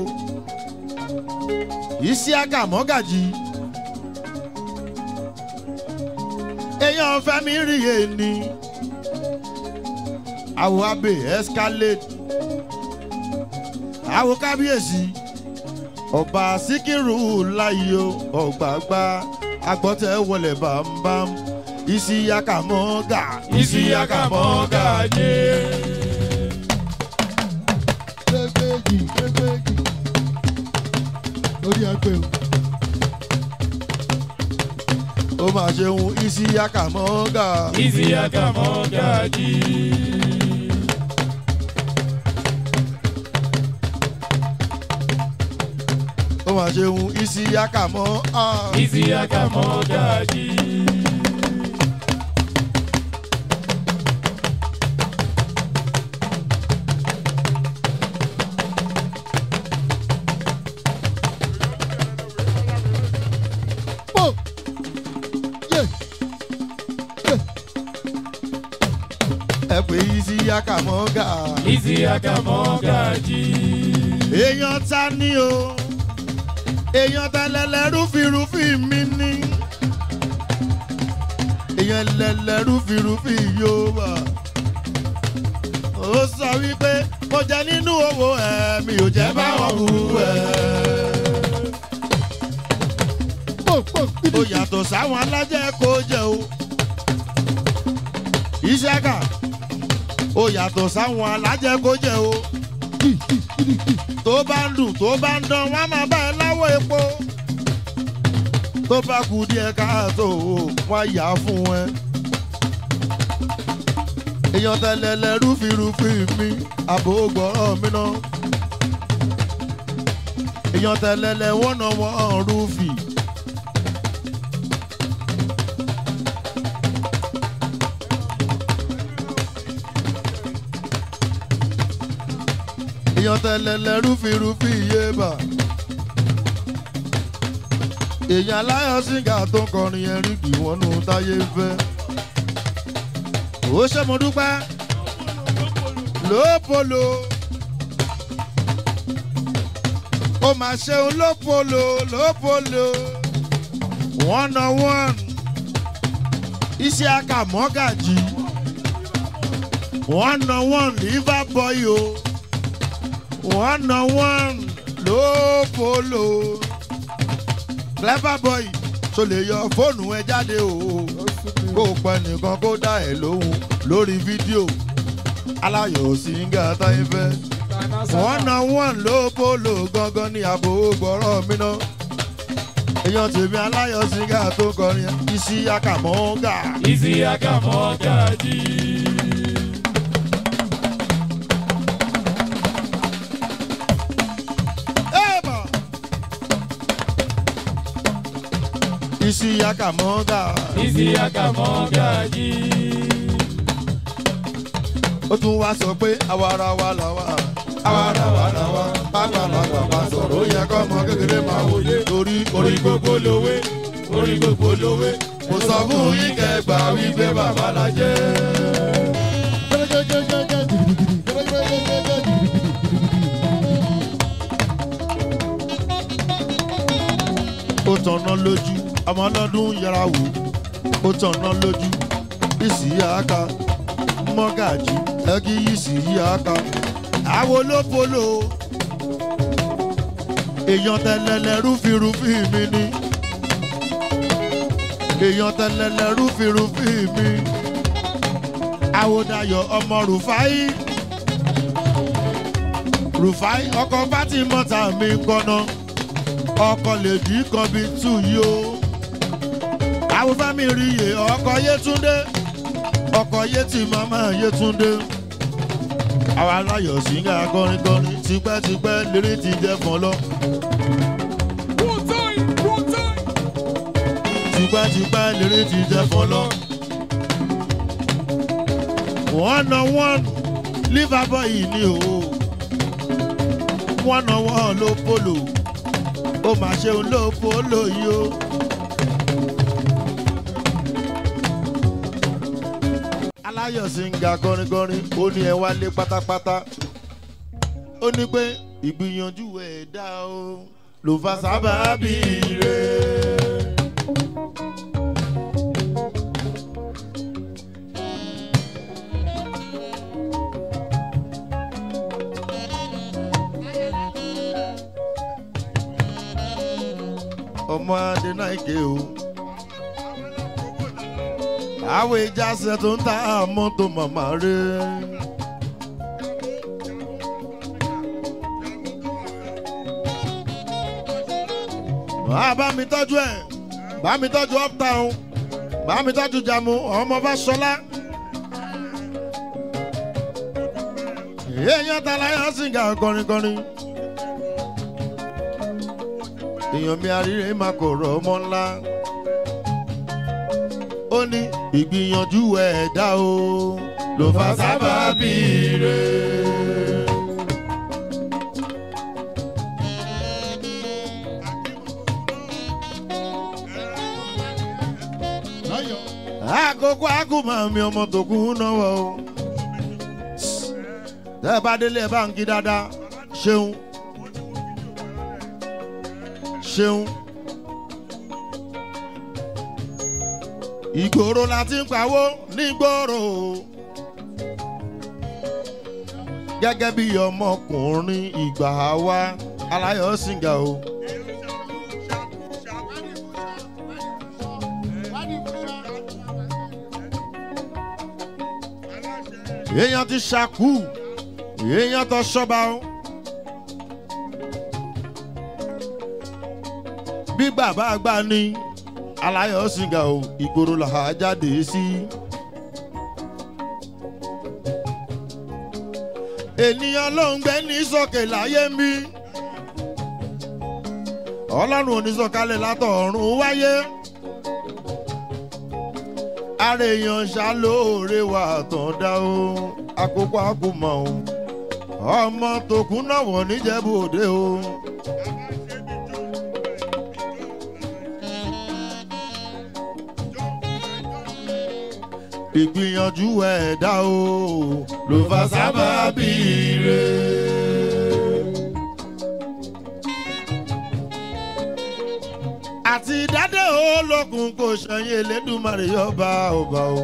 [SPEAKER 1] isiaka mọ́gàjì èèyàn fẹ́mi ríye ni àwọ̀ abẹ escalade àwọ̀ kábíyèsí ọba síkírù láyò ọgbàgbà agbọ́tẹ̀ wọlé bámbám ìsíyàkà mọ́gà ìsíyàkà mọ́gà jẹ́.
[SPEAKER 3] gbégbéjì gbégbéjì lórí ẹgbẹ́ o.
[SPEAKER 1] ó máa ṣeun ìsíyàkà mọ́gà.
[SPEAKER 2] Isiaka Mogaji.
[SPEAKER 1] ó máa ṣeun ìsíyàkà mọ́.
[SPEAKER 2] Isiaka Mogaji.
[SPEAKER 3] pò yé
[SPEAKER 1] ẹ pé ìsíyàkà mọ́gà.
[SPEAKER 2] Isiaka Mogaji.
[SPEAKER 1] èèyàn ta ni o èèyàn ta lẹlẹ rúfirúfi mi ni èèyàn lẹlẹ rúfirúfi yóò wà ó sọ wípé mo jẹ nínú owó ẹ mi ò jẹ báwọn wù ẹ
[SPEAKER 3] pò pò
[SPEAKER 1] ó
[SPEAKER 3] gidi
[SPEAKER 1] yàtọ̀ sáwọn alájẹ kó jẹ o ìṣẹ́gà ó yàtọ̀ sáwọn alájẹ kó jẹ o tó bá ń dùn tó bá ń dán wọn á máa bá ẹ láwọ epo tó bá kú díẹ̀ káàtó wọn á yà á fún ẹ. èèyàn tẹlẹlẹ rúfirúfi mi àbò gbọ́rọ̀ mi náà èèyàn tẹlẹlẹ wọ́n náà wọ́n rúfì. èèyàn tẹlẹlẹ rúfirúfi yé bà. èèyàn aláyọ̀ síngà tó ń kọrin ẹ̀rín kì wọ́n nù táyé fẹ́. ó ṣe mo dúpẹ́ lópolo ó máa ṣeun lópolo lópolo one on one iṣẹ́ akàmọ́gàjì one on one liver boy o one on one lópolo clever boy tó lè yọ fóònù ẹ jáde o kó o pẹ nìkan kó dá ẹ lóhùn lórí fídíò aláyọ̀ síngà táyé fẹ́ one on one lópolo gangan ní àbò gbọ́rọ̀ mi náà èèyàn tèmi aláyọ̀ síngà tó kọrin isi akamọ́gà.
[SPEAKER 2] Isiaka Mogaji.
[SPEAKER 1] Eba! isi akamọ́gà.
[SPEAKER 2] Isiaka Mogaji.
[SPEAKER 1] ó tún wá sọ pé àwara wa là wà. àwara wa là wà. bàgbàlagbà bá sọ̀rọ̀ ó yẹ kọ́ ọmọ kékeré máa wòye. torí orí gbogbo lówé. orí gbogbo lówé. mo sọ fún yín kẹgbà wípé bàbá la jẹ́.
[SPEAKER 3] gẹ́gẹ́gẹ́gẹ́ gidigidi gẹ́gẹ́gẹ́gẹ́ gidigidi.
[SPEAKER 1] ó tọ̀nà lójú ọmọ ọlọ́dún yẹra wò ó tọ̀nà lójú ìsì àáká mọ́gàjì ẹgí ìsì àáká àwo ló polo èèyàn tẹlẹlẹ rúfirúfi mi ni èèyàn tẹlẹlẹ rúfirúfi mi àwòdàyọ̀ ọmọ rufai rufai ọkọ fátímọ́ta mi gbọ́ná ọkọ lèdí kan bíi tù yìí o. àwọn fẹ́mi rí iye ọkọ yétúndé ọkọ yétí màmá yétúndé. àwa aláyọ̀ síngà kọrin kọrin tipẹ́tipẹ́ lérí ti jẹ́ fún lọ. tipẹ́tipẹ́ lérí ti jẹ́ fún lọ. one on one liverpool yìí ni o one on one ló polo ó mà ṣeun ló polo yìí o aláyọ̀ sí ń ga kọrinkọrin ó ní ẹ wálé pátápátá ó ní pé ìgbìyànjú ẹ̀ dá o ló fa sábàbí rẹ̀. ọmọ adénáìké o àwọn ìjàsẹ̀ tó ń ta mọ́tò màmá rẹ̀. wàá bá mi tọ́jú ẹ̀ bá mi tọ́jú uptown bá mi tọ́jú jàmú ọmọ bá sọlá. èèyàn ta láyọ̀ sìngà kọrinkọrin. èèyàn mi àríre máa kò rọ̀ ọmọ ńlá. ó ní ìgbìyànjú ẹ̀dá o ló fa sábàbí rẹ̀.
[SPEAKER 3] láyọ̀
[SPEAKER 1] àkókò àkùmọ̀ mi ọmọ tó kú náwó o. tẹ́ ẹ bá délé ẹ bá ń kí dáadáa ṣeun ṣeun. ìgboro la ti ń pawó nígboro gẹ́gẹ́ bí ọmọkùnrin ìgbà wa aláyọ̀ sìngà o. èèyàn ti ṣàkú èèyàn tó ṣọba o. bí bàbá àgbà ní aláyọ̀ sìngà o ìgboro là á jáde sí. ènìyàn ló ń gbé ní sókè láyé ń bí ọlọ́run onísọ̀kalẹ̀ látọ̀ọ̀run wáyé ara èèyàn ṣàlóore wà tán dá o àkókò àkùmọ̀ o ọmọ tòkun náà wọ̀ níjẹ̀bú òde o. ìgbìyànjú ẹ̀dá o ló fa sábàbí rẹ̀. àti dádé olókun kò ṣẹyìn elédùnmarè yọba ọba o.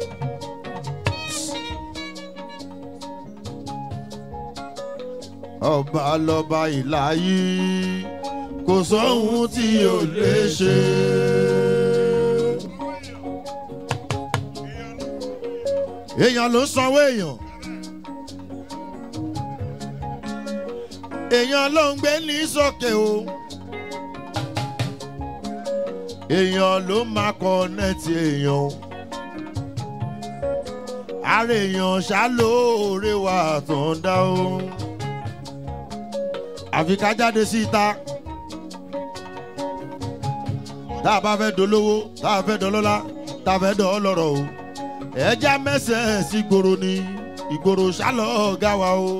[SPEAKER 1] ọba lọba ìlàyé kò sóhun tí ò lè ṣe. èèyàn ló ń sanwó èèyàn. èèyàn ló ń gbé ní sókè o. èèyàn ló máa kọ́nẹ́tì èèyàn o. ara èèyàn ṣàlóore wà tó ń dá o. àfi ká jáde síta. tá a bá fẹ́ dolówó tá a fẹ́ dọlọ́lá tá a fẹ́ dọ̀ ọ́ lọ́rọ̀ o ẹja mẹsẹ̀ sí gbòòrò ni ìgboro ṣálọ̀ ọ̀gá wa o.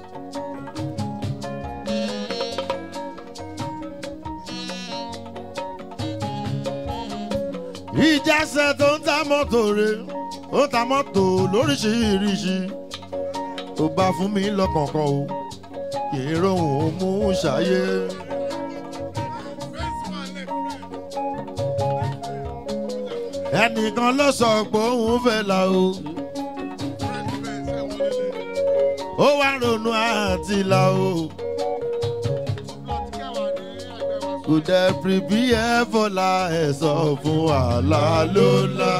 [SPEAKER 1] ìjàsẹ̀ tó ń ta mọ́tò rẹ̀ ó ń ta mọ́tò lóríṣiríṣi tó bá fún mi lọ́kọ̀ọ̀kan o kì í rohùn ó mú ṣàyé. ẹnìkan ló sọ pé òun fẹ́ la o. ó wá ronú àti la o. kò dẹ̀ pìrìpì ẹ̀ fọlá ẹ̀ sọ fún wàhálà ló la.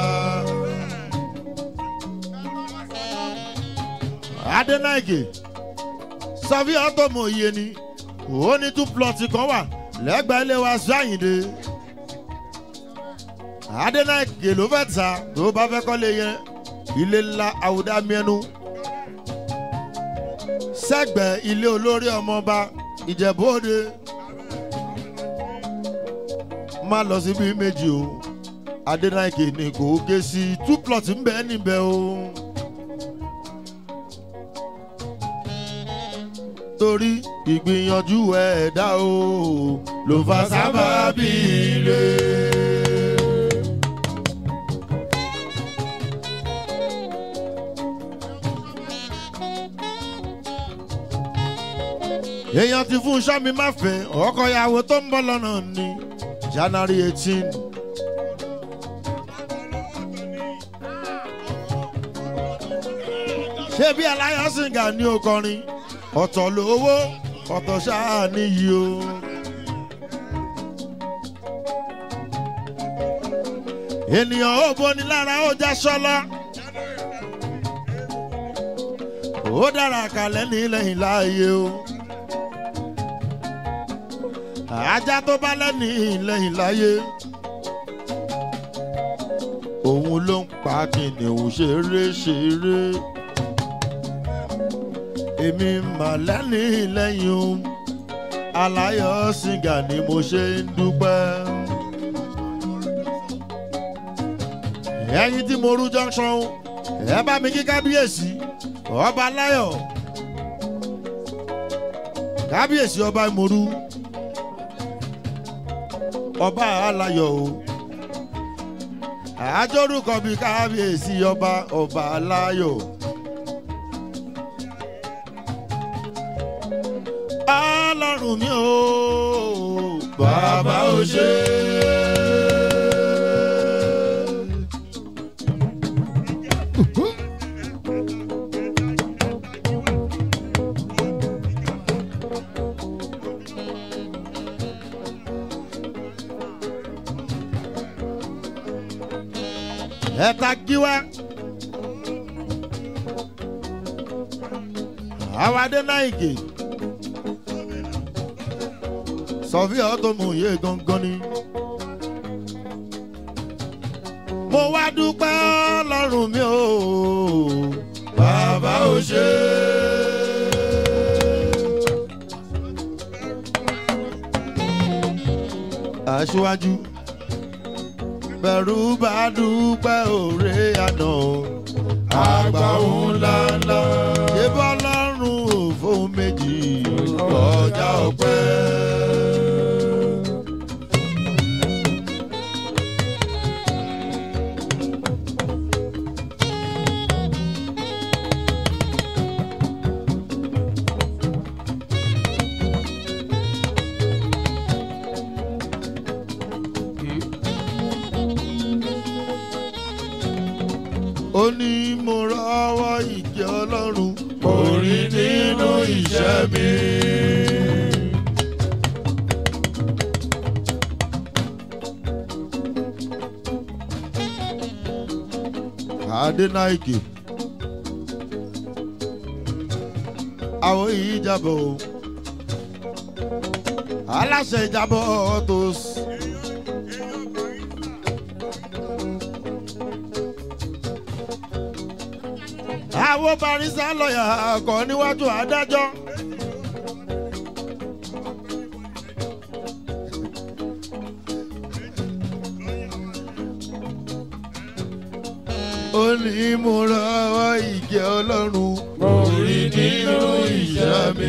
[SPEAKER 1] adénáìkè sọfí ọtọmọ iye ni ó ní two plot kan wà lẹ́gbẹ̀ẹ́ ilé wa sáyìndé adénáìkè ló fẹ́ ta tó bá fẹ́ kọ́lé yẹn ilé ńlá àwùdá miẹnu sẹ́gbẹ̀ẹ́ ilé olórí ọmọọba ìjẹ̀bú-òde má lọ síbi méjì o adénáìkè ní kò ké sí two plot ń bẹ níbẹ̀ o. torí ìgbìyànjú ẹ̀dá o ló fa sábàbí rẹ̀. èèyàn ti fún sọ́mi má fẹ́ ọkọ ìyàwó tó ń bọ̀ lọ́nà ní january eighteen. ṣé bí aláyọ̀sìngà ní okọrin ọ̀tọ̀ lówó ọ̀tọ̀ ṣáà níyì o. ènìyàn ó boni lára ó já sọ́lá. ó dára kalẹ̀ ní lẹ́yìn láàyè o. ajá tó bá lẹ́ni lẹ́yìn láyé. òun ló ń pa kìnìún ṣeré ṣeré. èmi mà lẹ́ni lẹ́yìn o. aláyọ̀ sìgá ni mo ṣe ń dúpẹ́. ẹyin tí mo rú junction ẹ bá mi kí kábíyèsí ọba láyọ̀ kábíyèsí ọba ìmọ̀rú ọba aláyọ̀ o àjọrúkọ bíi kábíyèsí ọba ọba aláyọ̀. ọlọ́run mi ò bàbá ò ṣe é. ẹ̀ta gíwá. àwọn adénáìkè. sọfíà tó mú iye gangan ni. mo wá dúpẹ́ lọ́rùn mi o. bàbá ò ṣe aṣíwájú bẹ̀rù bá dúpẹ́ òré àná àgbà òun ńláńlá ṣé bọ́lọ́run ò fóun méjì ọjà ọpẹ́. ó ní mo rọ́wọ́ ìjẹ́ ọlọ́run orí nínú iṣẹ́ mi. adénáìkè àwọn yìí jábọ̀ o aláṣẹ ìjábọ̀ tó. àwọn barisa lọ́yà kọ́ níwájú adájọ́. ó ní mo rọwọ́ ìjẹ́ ọlọ́run mo rí nínú ìṣẹ́ mi.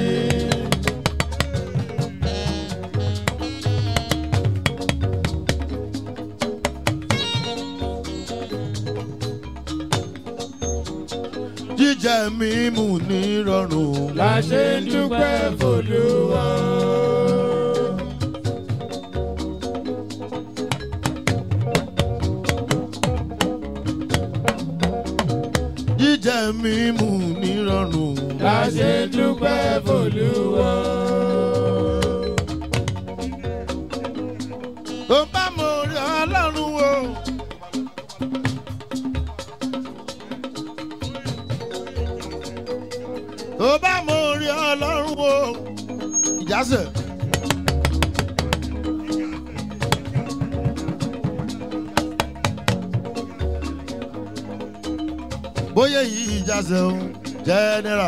[SPEAKER 1] jíjẹ mímu ní rọrùn.
[SPEAKER 2] la ṣe ń dúpẹ́ fòlúwa.
[SPEAKER 1] jíjẹ mímu ní rọrùn.
[SPEAKER 2] la ṣe ń dúpẹ́ fòlúwa.
[SPEAKER 1] tó bá mo rí ọlọ́run o. tó bá mo rí ọlọ́run o. ìjásẹ̀. bóyá yìí ìjásẹ̀ o jẹ́nẹ́rà.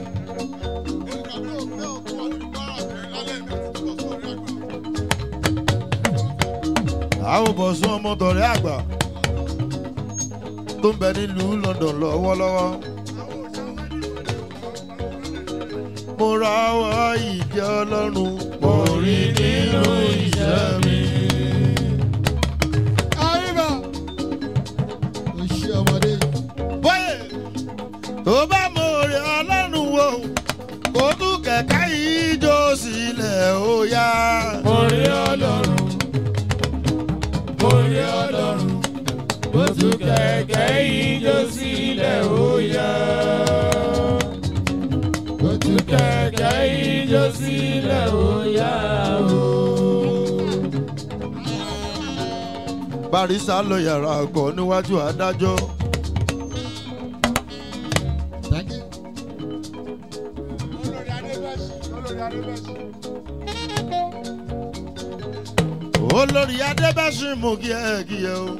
[SPEAKER 1] àwọn bọ̀sùn ọmọ tọ̀rẹ́ àgbà tó ń bẹ nílùú london lọ́wọ́lọ́wọ́. mo ra ọwọ́ ìjẹ́ ọlọ́run mo rí nínú iṣẹ́ mi.
[SPEAKER 3] Àríwá. Ó ṣe ọmọdé.
[SPEAKER 1] bóyè tó bá mo rí ọlọ́run wo kó tún kẹ̀kẹ́ yìí sílẹ̀ ó yá.
[SPEAKER 2] mo rí ọlọ́run mo rí ọlọ́run bó tún kẹ̀kẹ́ ijó sílẹ̀ ó yá. bó tún kẹ̀kẹ́ ijó sílẹ̀ ó yá o.
[SPEAKER 1] barisa lọ yàrá ọkọ níwájú adájọ́.
[SPEAKER 3] Thank you. Olórí Adébẹ́sì, olórí Adébẹ́sì.
[SPEAKER 1] olórí adébẹ́sì mú kí ẹ kí ẹ o.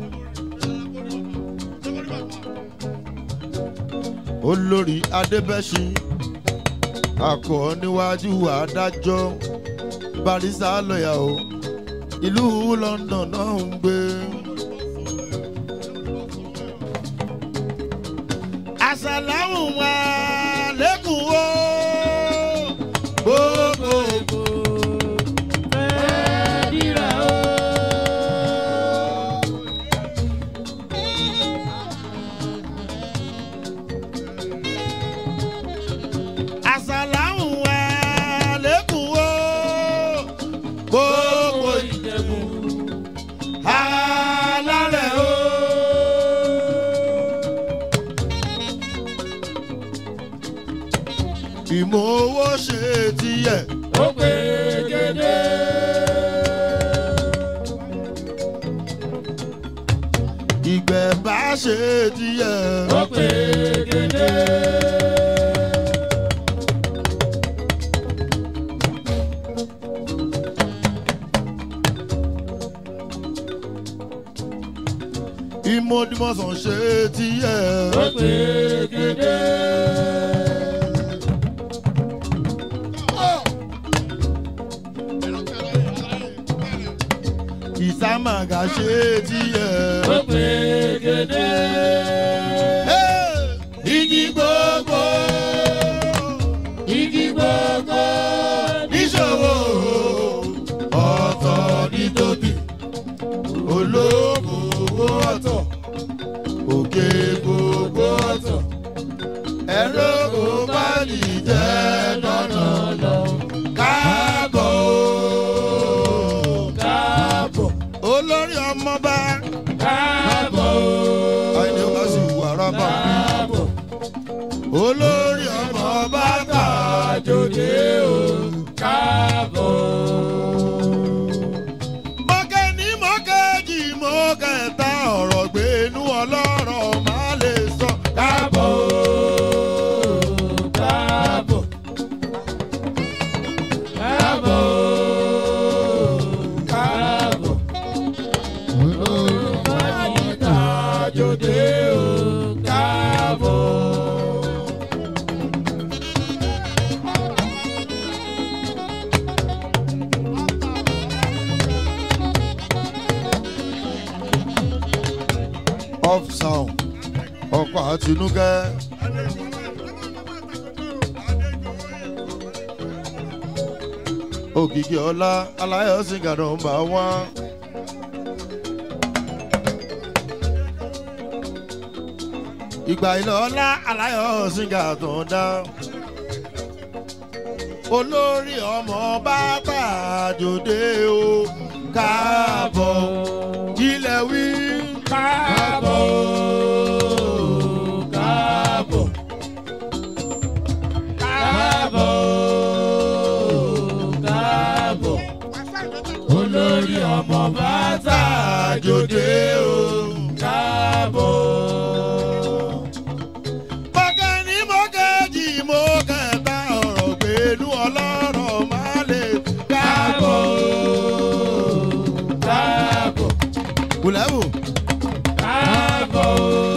[SPEAKER 1] olórí adébẹ́sì akọ níwájú adájọ́ barisa lọ́yà o ìlú london náà ń gbé. àṣàlámù wa lẹ́kùn o gbogbo
[SPEAKER 2] Fẹ́ẹ́dìrà o.
[SPEAKER 1] àṣàlámù wa lẹ́kùn o gbogbo
[SPEAKER 2] Ìjẹ̀bú
[SPEAKER 1] alálẹ̀ o. ìmọ̀ owó ṣe tiẹ̀
[SPEAKER 2] ó pé gédé.
[SPEAKER 1] ìgbẹ́ bá ṣe tiẹ̀.
[SPEAKER 2] ó pé gédé.
[SPEAKER 1] ìmọ̀dìmọ̀sán ṣe tiẹ̀.
[SPEAKER 2] ó pé gédé.
[SPEAKER 1] ìsámàgà ṣe tiẹ̀.
[SPEAKER 2] ó pé gédé.
[SPEAKER 1] igi gbogbo
[SPEAKER 2] igi gbogbo
[SPEAKER 1] níṣòwò ọ̀tọ̀ ní tóbi olóògùn owó ọ̀tọ̀ òkè gbogbo ọ̀tọ̀ ẹ̀rọ kò bá nìjẹ́ lọ́nà lọ káàbọ̀ o.
[SPEAKER 2] káàbọ̀
[SPEAKER 1] olórí ọmọba
[SPEAKER 2] káàbọ̀
[SPEAKER 1] àìní ó bá sì wà rábà
[SPEAKER 2] káàbọ̀
[SPEAKER 1] olórí ọmọba kà
[SPEAKER 2] àjòjé o káàbọ̀.
[SPEAKER 1] mọ́kẹ́ ní mọ́kẹ́jì mọ́kẹ́ta ọ̀rọ̀ gbénú ọlọ́rọ̀ má lè sọ
[SPEAKER 2] káàbọ̀ káàbọ̀ káàbọ̀ káàbọ̀ olùmọ̀nìta jòdè o káàbọ̀.
[SPEAKER 1] off sound ọkọ̀ àtinúkẹ́. òkìkí ọlá aláyọ̀ sìgàdọ̀ ń bá wọn. ìgbà ilẹ̀ ọlá aláyọ̀ sìgàdọ̀ ń dá. olórí ọmọ bá tàjòdè o káàbọ̀ ilẹ̀ wí.
[SPEAKER 2] káàbọ̀ káàbọ̀ káàbọ̀ káàbọ̀ olórí ọmọ bàtà jòdè o káàbọ̀.
[SPEAKER 1] Mọ̀kẹ́ ní mọ̀kẹ́jì mọ̀kẹ́ta ọ̀rọ̀ gbẹ̀lú ọlọ́rọ̀ má lè káàbọ̀.
[SPEAKER 2] káàbọ̀
[SPEAKER 1] Kùlẹ́bù
[SPEAKER 2] káàbọ̀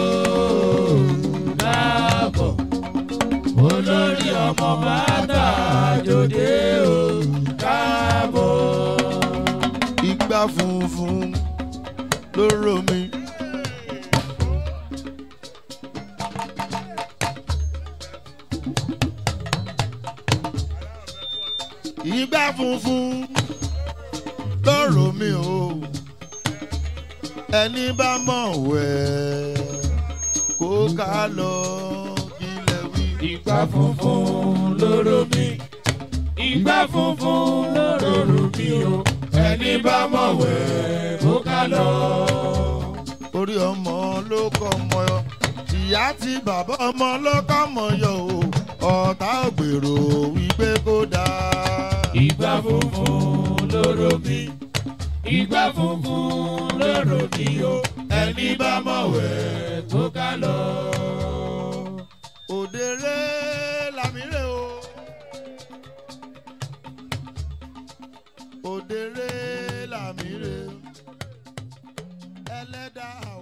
[SPEAKER 2] káàbọ̀ olórí ọmọ bàtà jòdè o káàbọ̀.
[SPEAKER 1] igbá funfun lóró mi. Igbá funfun lóró mi o. Ẹni bá mọ̀ wẹ̀ kó ká lọ kílẹ̀ wí.
[SPEAKER 2] Ìgbà funfun lóró mi, ìgbà funfun lóró mi o ẹni bá mọ̀ wẹ̀ kó ká lọ.
[SPEAKER 1] orí ọmọ ló kọ́ ọmọ yọ ìyá tí bàbá ọmọ ló kọ́ ọmọ yọ o ọ̀tá ògbèrò wípé kó dáa.
[SPEAKER 2] ìgbà funfun lóró mi ìgbà funfun lóró mi o ẹni bá mọ̀ wẹ̀ kó ká lọ.
[SPEAKER 1] òdèrè làmírè o. òdèrè làmírè ẹlẹ́dàá